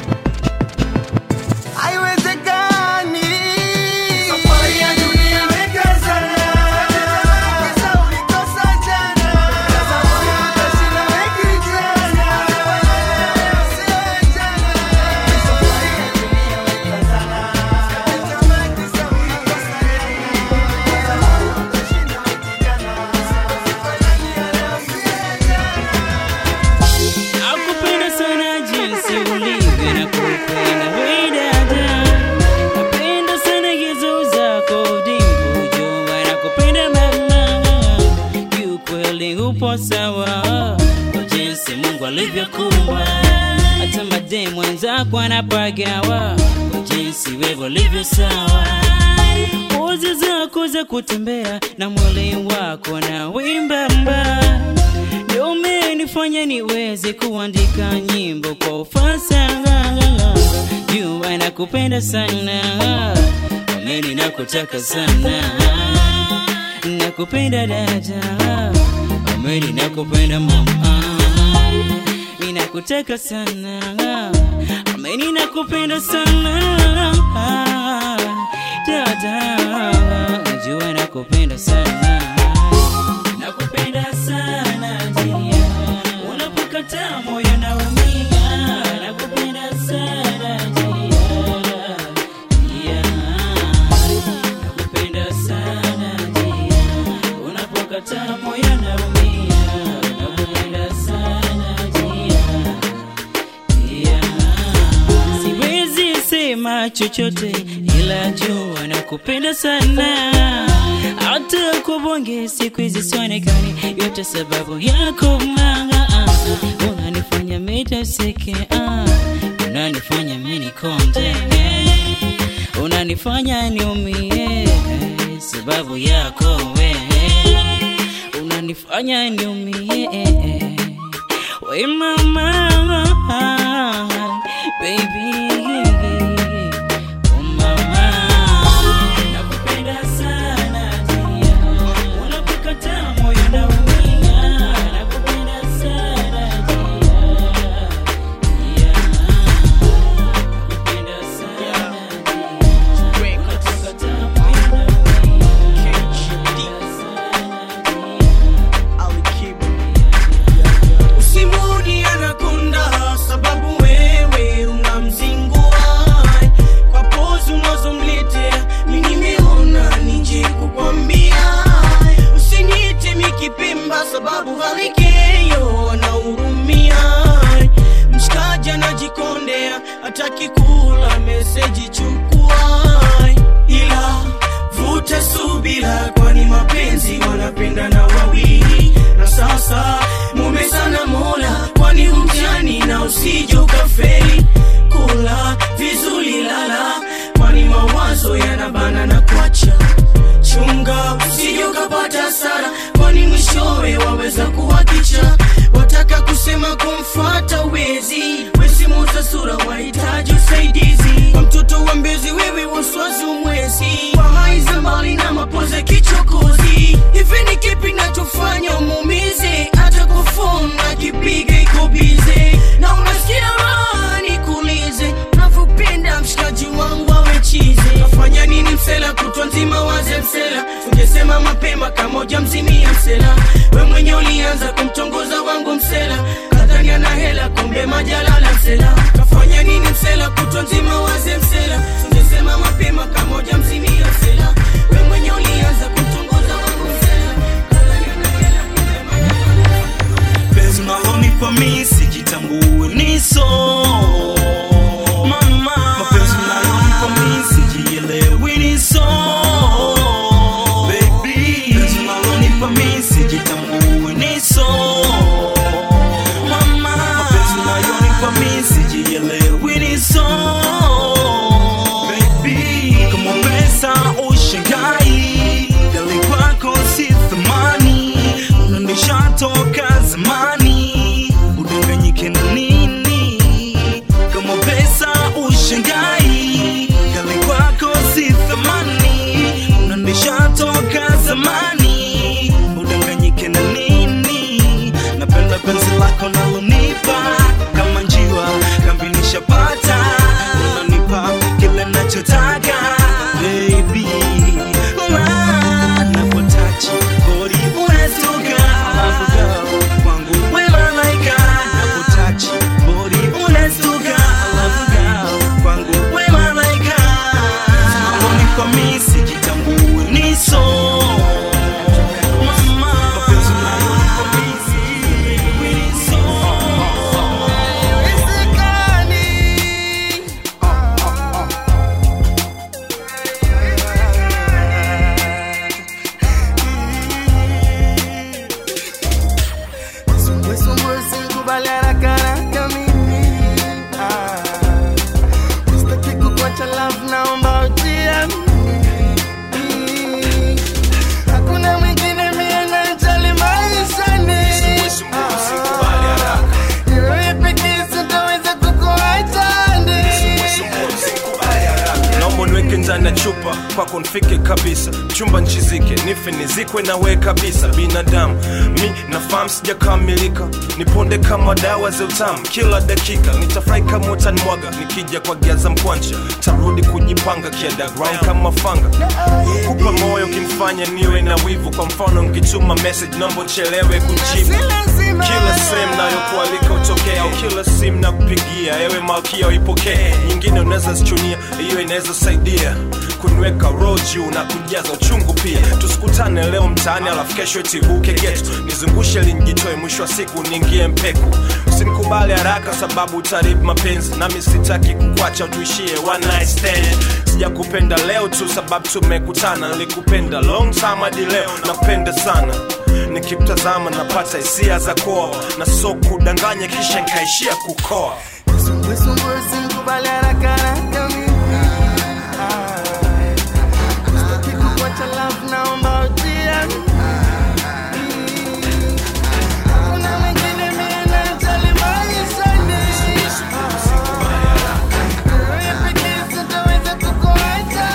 Haiwezekani Safari ya dunia weka sana Kisa ulikosa jana Sasa moyo utashinda weki jana Sio jana Safari ya dunia weka sana Kama kisa ulikosa jana Sasa moyo utashinda weki jana Sifanani ya leo sio jana Nakupenda sana jinsi ulivyo na kupenda we dada. Napenda sana hizo zako dimbu jua nakupenda mama. Kiukweli upo sawa kwa jinsi Mungu alivyokuumba. Hata mademu wenzako anapagawa kwa jinsi wewe ulivyo sawa. Pozi zako za kutembea na mwili wako na wimbamba ndio umenifanya niweze kuandika nyimbo kwa ufasaha. Jua nakupenda sana, ameni nakutaka sana, nakupenda dada, ameni nakupenda mama, ninakutaka sana, ameni nakupenda sana dada, jua nakupenda sana, nakupenda sana jia, unapokataa moyo naumia, nakupenda sana jia, jia, nakupenda sana jia, unapokataa moyo naumia, nakupenda sana jia, jia, siwezi sema chochote ila jua nakupenda sana hata kubonge siku hizi sionekani yote sababu yako manga unanifanya miteseke ah, unanifanya minikonde unanifanya niumie sababu yako we unanifanya niumie we mama baby oh mama nakupenda sana tia unapokataa moyo naumia nakupenda sana tia nakupenda sana unapokataa moyo usimudi anakonda mapema kama ujamzimia msela we mwenye ulianza kumtongoza wangu msela kadhani ana hela kumbe majalala msela kafanya nini msela kutwa nzima waze msela ungesema mapema kama ujamzimia msela we mwenye ulianza kumtongoza wangu msela penzi unalonipa mi sijitambue niso mama mapenzi unalonipa mi sijielewi niso baby penzi unalonipa mi sijitambue niso mama mapenzi unalonipa mi sijielewi niso baby kama pesa ushangai gali kwako si thamani unanishatoka zamani udanganyike na nini kama pesa ushangai gali kwako si thamani unanishatoka zamani udanganyike na nini napenda penzi lako nalonipa kama njiwa kambinishapata unanipa kile nachotaka baby Ah, napotachi body unastuka alafu girl, kwangu we malaika napotachi body unastuka alafu girl, kwangu we malaika unanipa mi sijitambue niso mama mapenzi unayonipa mi sijielewi niso Sumbwe sikubali haraka haraka mimi Ah. Sitaki kukuacha love, naomba ujiamini. Hakuna mwingine mie anayejali maishani. Ah. Ni wewe pekee sitaweza kukuacha ndani. naomba niweke ndani ya chupa kwako nifike kabisa chumba nchizike nife nizikwe nawe kabisa binadamu mi nafahamu sijakamilika niponde kama dawa za utamu kila dakika nitafurahi kama utanimwaga nikija kwa giaza mkwanja tarudi kujipanga kiadaground kama fanga kupa moyo kimfanya niwe na wivu kwa mfano nkituma message naomba uchelewe kujibu kila sehemu nayokualika utokea au kila simu na kupigia ewe malkia uipokee nyingine unaweza zichunia hiyo inaweza saidia kuniweka roho juu na kujaza uchungu pia tusikutane leo mtaani alafu kesho itibuke getu nizungushe linjitoe mwisho wa siku niingie mpeku usinikubali haraka sababu utaribu mapenzi nami sitaki kukwacha tuishie one night stand sijakupenda leo tu sababu tumekutana nilikupenda long time hadi leo napenda sana nikimtazama napata hisia za koa na so kudanganya kisha nkaishia kukoa Sumbwe sikubali haraka haraka mimi Ah. Sitaki kukuacha love, naomba ujiamini. Hakuna mwingine mie anayejali maishani. Ah. Wewe pekee sitaweza kukuacha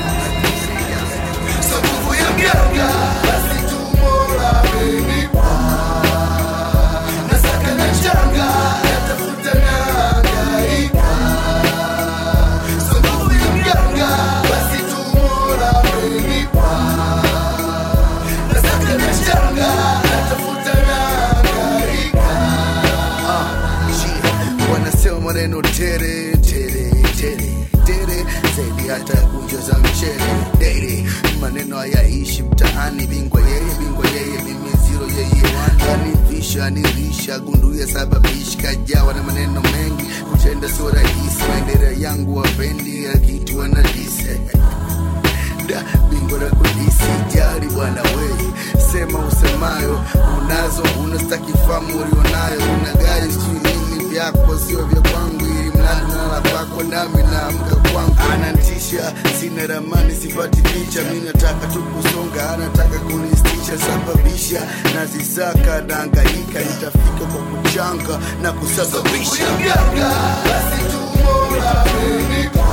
So nguvu ya mganga, basi tu Mola amenipa. Nasaka na changa, natafuta na hangaika. So nguvu ya mganga, basi tu Mola amenipa. Nasaka na changa, natafuta na hangaika. Ah, shit. Wanasema maneno tere tere tere tere zaidi hata kunjo za mchele dere maneno hayaishi mtaani bingwa yeye bingwa yeye mimi zero yeye anivisha nilisha gunduya sababishi kajawa na maneno mengi kutenda sio rahisi maendeleo yangu wapendi ya kitu wanadise da bingwa na kudisi jari bwana wei sema usemayo unazo unastaki famu ulionayo una gari sijui nini vyako sio vya kwangu ili mradi nala kwako nami naamka kwangu anantisha sina ramani sipati picha mi nataka tu kusonga anataka kunistisha sababisha nazisaka naangaika nitafika kwa kuchanga na kusababisha basi tu Mola amenipa.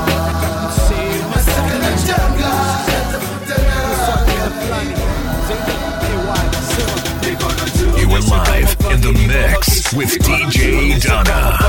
Nasaka na changa, natafuta You are live in the mix with DJ Donna.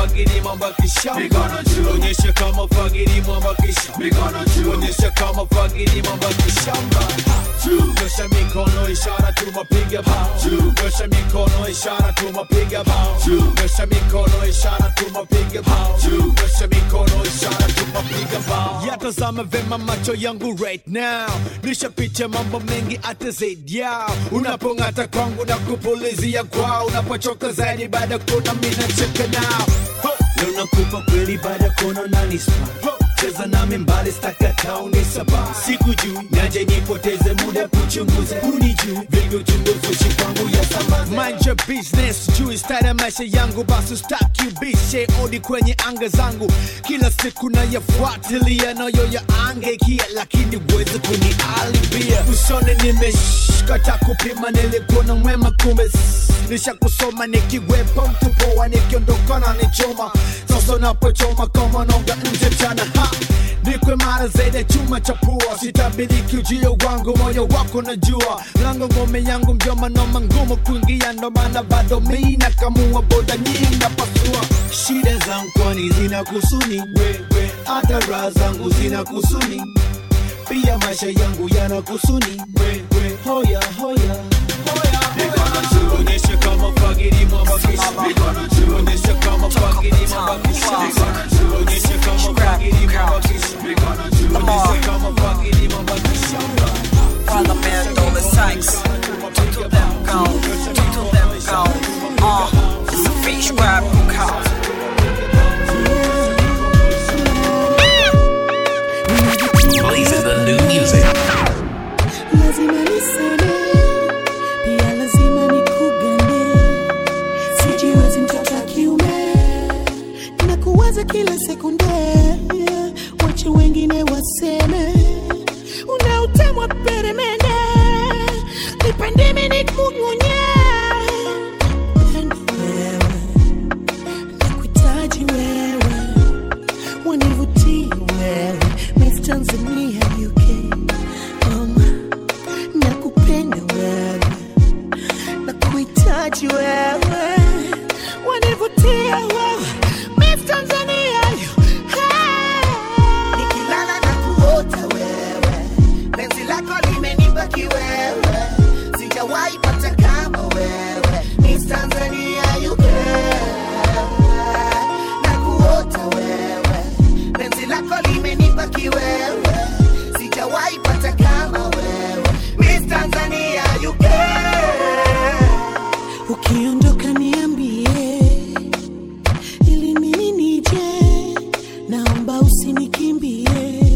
onyesha kama fagiri mwambakisha onyesha kama fagiri mwambakishamba nyosha miguu mikono ishara tumapiga bao nyosha mikono ishara tumapiga bao nyosha mikono ishara tumapiga bao nyosha mikono ishara tumapiga bao yatazama vema macho yangu right now nishapicha mambo mengi hata zaidi yao unapong'ata kwangu na kupulizia kwao unapochoka zaidi baada ya kuna mina cheka nao Ho! leo nakupa kweli baada ya kuona unanispa cheza nami mbali stakata unisaba siku juu naje nipoteze muda kuchunguza unijuu vilivyo chunguzushi kwangu ya sambaza mind your business juu stara maisha yangu basi staki ubishe odi kwenye anga zangu kila siku nayafuatilia nayo ya angekia lakini uweze kunialibia usone nimeshkata kupima nilikuwa na mwema kumbe nisha kusoma nikiwepo mtu poa nikiondoka na nichoma sasa napochoma kama nonga nje mchana ha nikwe mara zaidi ya chuma cha pua sitabiriki ujio wangu moyo wako najua lango ngome yangu mjoma noma ngumu kuingia ndo maana bado mi nakamua boda nyingi napasua shida zangu kwani zina kusuni wewe hata raha zangu zina kusuni pia maisha yangu yana kusuni wewe hoya hoya Onyesha kama fagiri mwambakisha Onyesha kama fagiri mwambakisha Onyesha kama fagiri mwambakisha Onyesha kama fagiri mwambakisha While I'm in all the sights, two to them go, two to them go. Uh, it's a fish grab call. Blazing the new music. lazima niseme pia lazima nikugane sijiwezi mtoto wa kiume nakuwaza kila sekunde wache wengine waseme una utemwa peremende nipendimi nikunyunye Pendo wewe nakuhitaji wewe wanivutie wewe Miss Tanzania UK um, nakupenda wewe nakuhitaji wewe wanivutia wewe Miss Tanzania nikilala na kuota wewe penzi lako limenibaki wewe sijawahi pata kama wewe Miss Tanzania UK na kuota wewe penzi lako limenibaki wewe sijawahi pata kama wewe Miss Tanzania UK ukiondoka niambie ili mimi nije naomba usinikimbie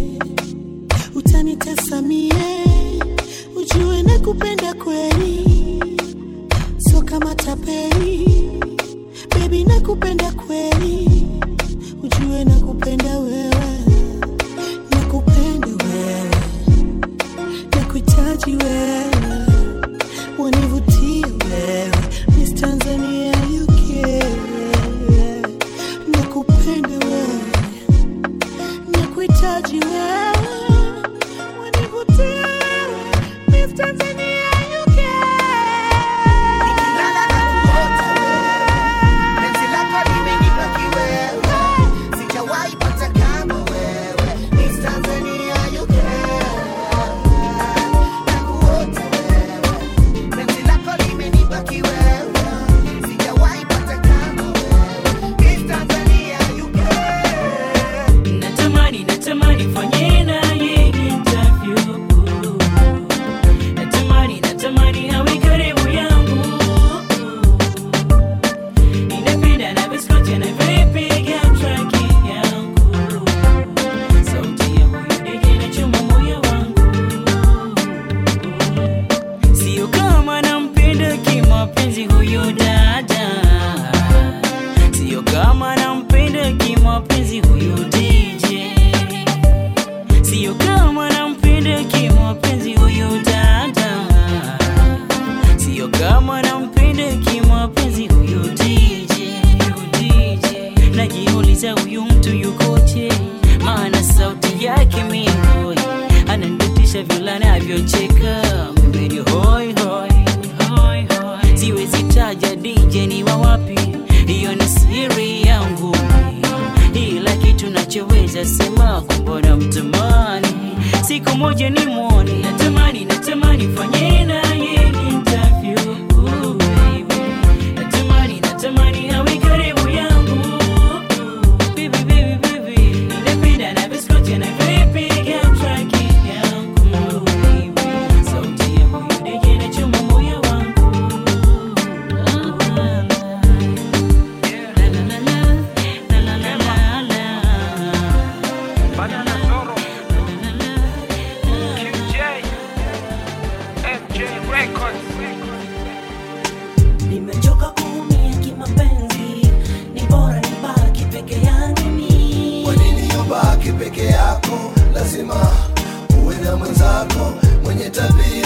utanitasamie ujue nakupenda kweli so kama tapeli bebi nakupenda kweli ujue nakupenda wewe nakupenda wewe nakuhitaji wewe wanivutie wewe Miss Tanzania UK nakupenda wewe nakuhitaji wewe wanivutie wewe Miss Tanzania UK nikilala na kuota wewe penzi lako limenibaki wewe sijawahi pata kama wewe Miss Tanzania UK na kuota wewe penzi lako limenibaki wewe sijawahi pata kama wewe Miss Tanzania UK natamani natamani fanye naye interview natamani natamani awe karibu yangu ninapenda anavyoskocha anavyoipiga traki yangu sauti ya huyu dege inachoma moyo wangu sio kama nampenda kimapenzi huyu dada sio kama nampenda kimapenzi huyu DJ sio kama nampenda kimapenzi huyu dada sio kama nampenda kimapenzi huyu DJ huyu DJ najiuliza huyu mtu yukoje maana sauti yake mimi ananitisha vile anavyocheka mimi hoi hoi hoi hoi siwezi taja DJ ni wa wapi hiyo ni siri yangu ila kitu nachoweza sema kumbona mtamani siku moja ni mwone natamani natamani fanye naye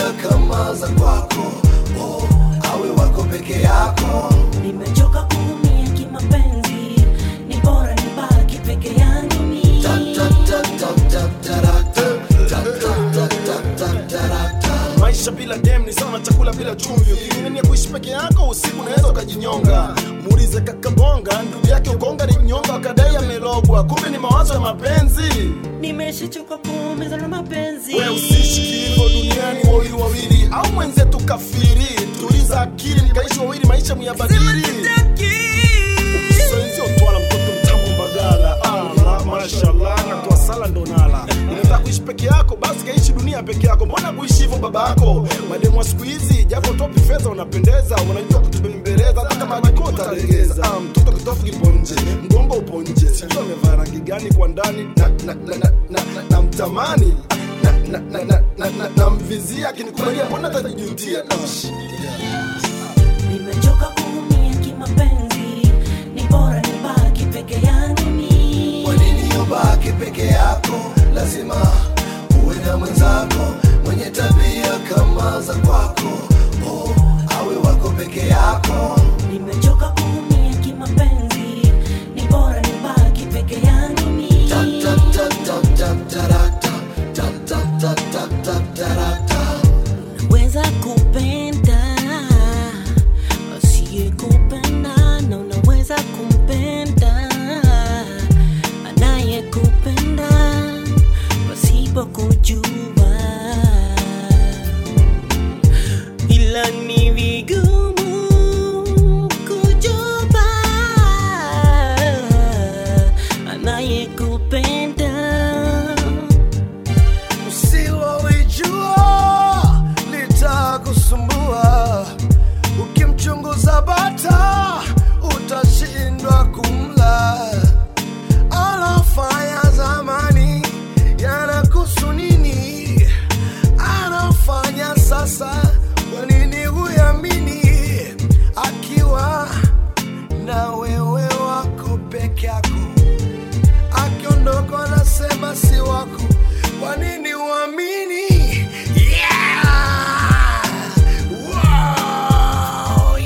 tabia kama za kwako oh, awe wako peke yako nimechoka kuumia kimapenzi ni bora nibaki peke yangu mi maisha bila dem ni sawa na chakula bila chumvi uking'ang'ania kuishi peke yako usiku unaweza ukajinyonga muulize kakabonga ndugu yake ukonga ni mnyonga akadai amelogwa kumbe ni mawazo ya mapenzi nimeshachoka kuumizwa na mapenzi we usiishi kiivo duniani wawili wawili au mwenzetu kafiri tuliza akili mkaishi wawili maisha muyabadili ukisenzio twala mtoto mtamu mbagala ah, ma, mashallah natoa sala ndo nala unataka kuishi peke yako basi kaishi dunia peke yako mbona kuishi hivyo baba yako mademu wa siku hizi japo topi fedha unapendeza unajua kutubembeleza hata kama akiko utalegeza ah, mtoto kitofu kipo nje mgongo upo nje sijui amevaa rangi gani kwa ndani na, na, na, na, na, na, na mtamani na, na, na, na, na, na, na mvizia akinikubalia mbona tajijutia nimechoka kuumia kimapenzi ni bora nibaki peke yangu mi kwa nini ubaki peke yako lazima uwe na mwenzako mwenye tabia kama za kwako oh, awe wako peke yako nimechoka kuumia kimapenzi ni bora nibaki peke yangu mi unaweza kupenda asiye kupenda na unaweza kumpenda anayekupenda pasipo kujua ila ni vigumu kujua anayekupenda usilolijua litakusumbua ukimchunguza bata utashindwa kumla anafanya zamani yanakusu nini anafanya sasa kwa nini huyamini akiwa na wewe wako peke yako akiondoka anasema si wako kwa nini uamini yeah! wow,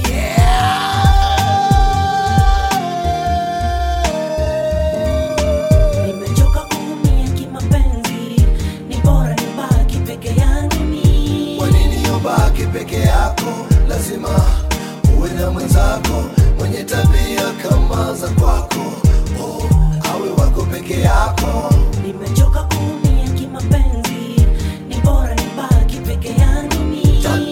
nimechoka kuumia kimapenzi ni bora nibaki peke yangu mi kwa nini ubaki peke yako lazima uwe na mwenzako mwenye tabia kama za kwako oh, awe wako peke yako nimechoka kuumia kimapenzi ni bora nibaki peke yangu mi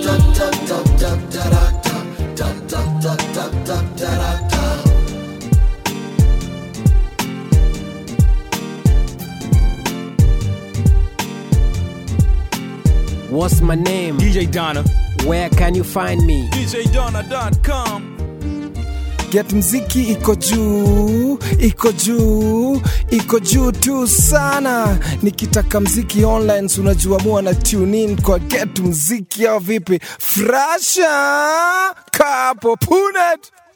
What's my name? DJ Donna. Where can you find me? DJDonna.com. Get mziki iko juu, iko juu, iko juu tu sana. Nikitaka mziki online, si unajua mua na tune in kwa Get mziki au vipi? Frasha kapo punet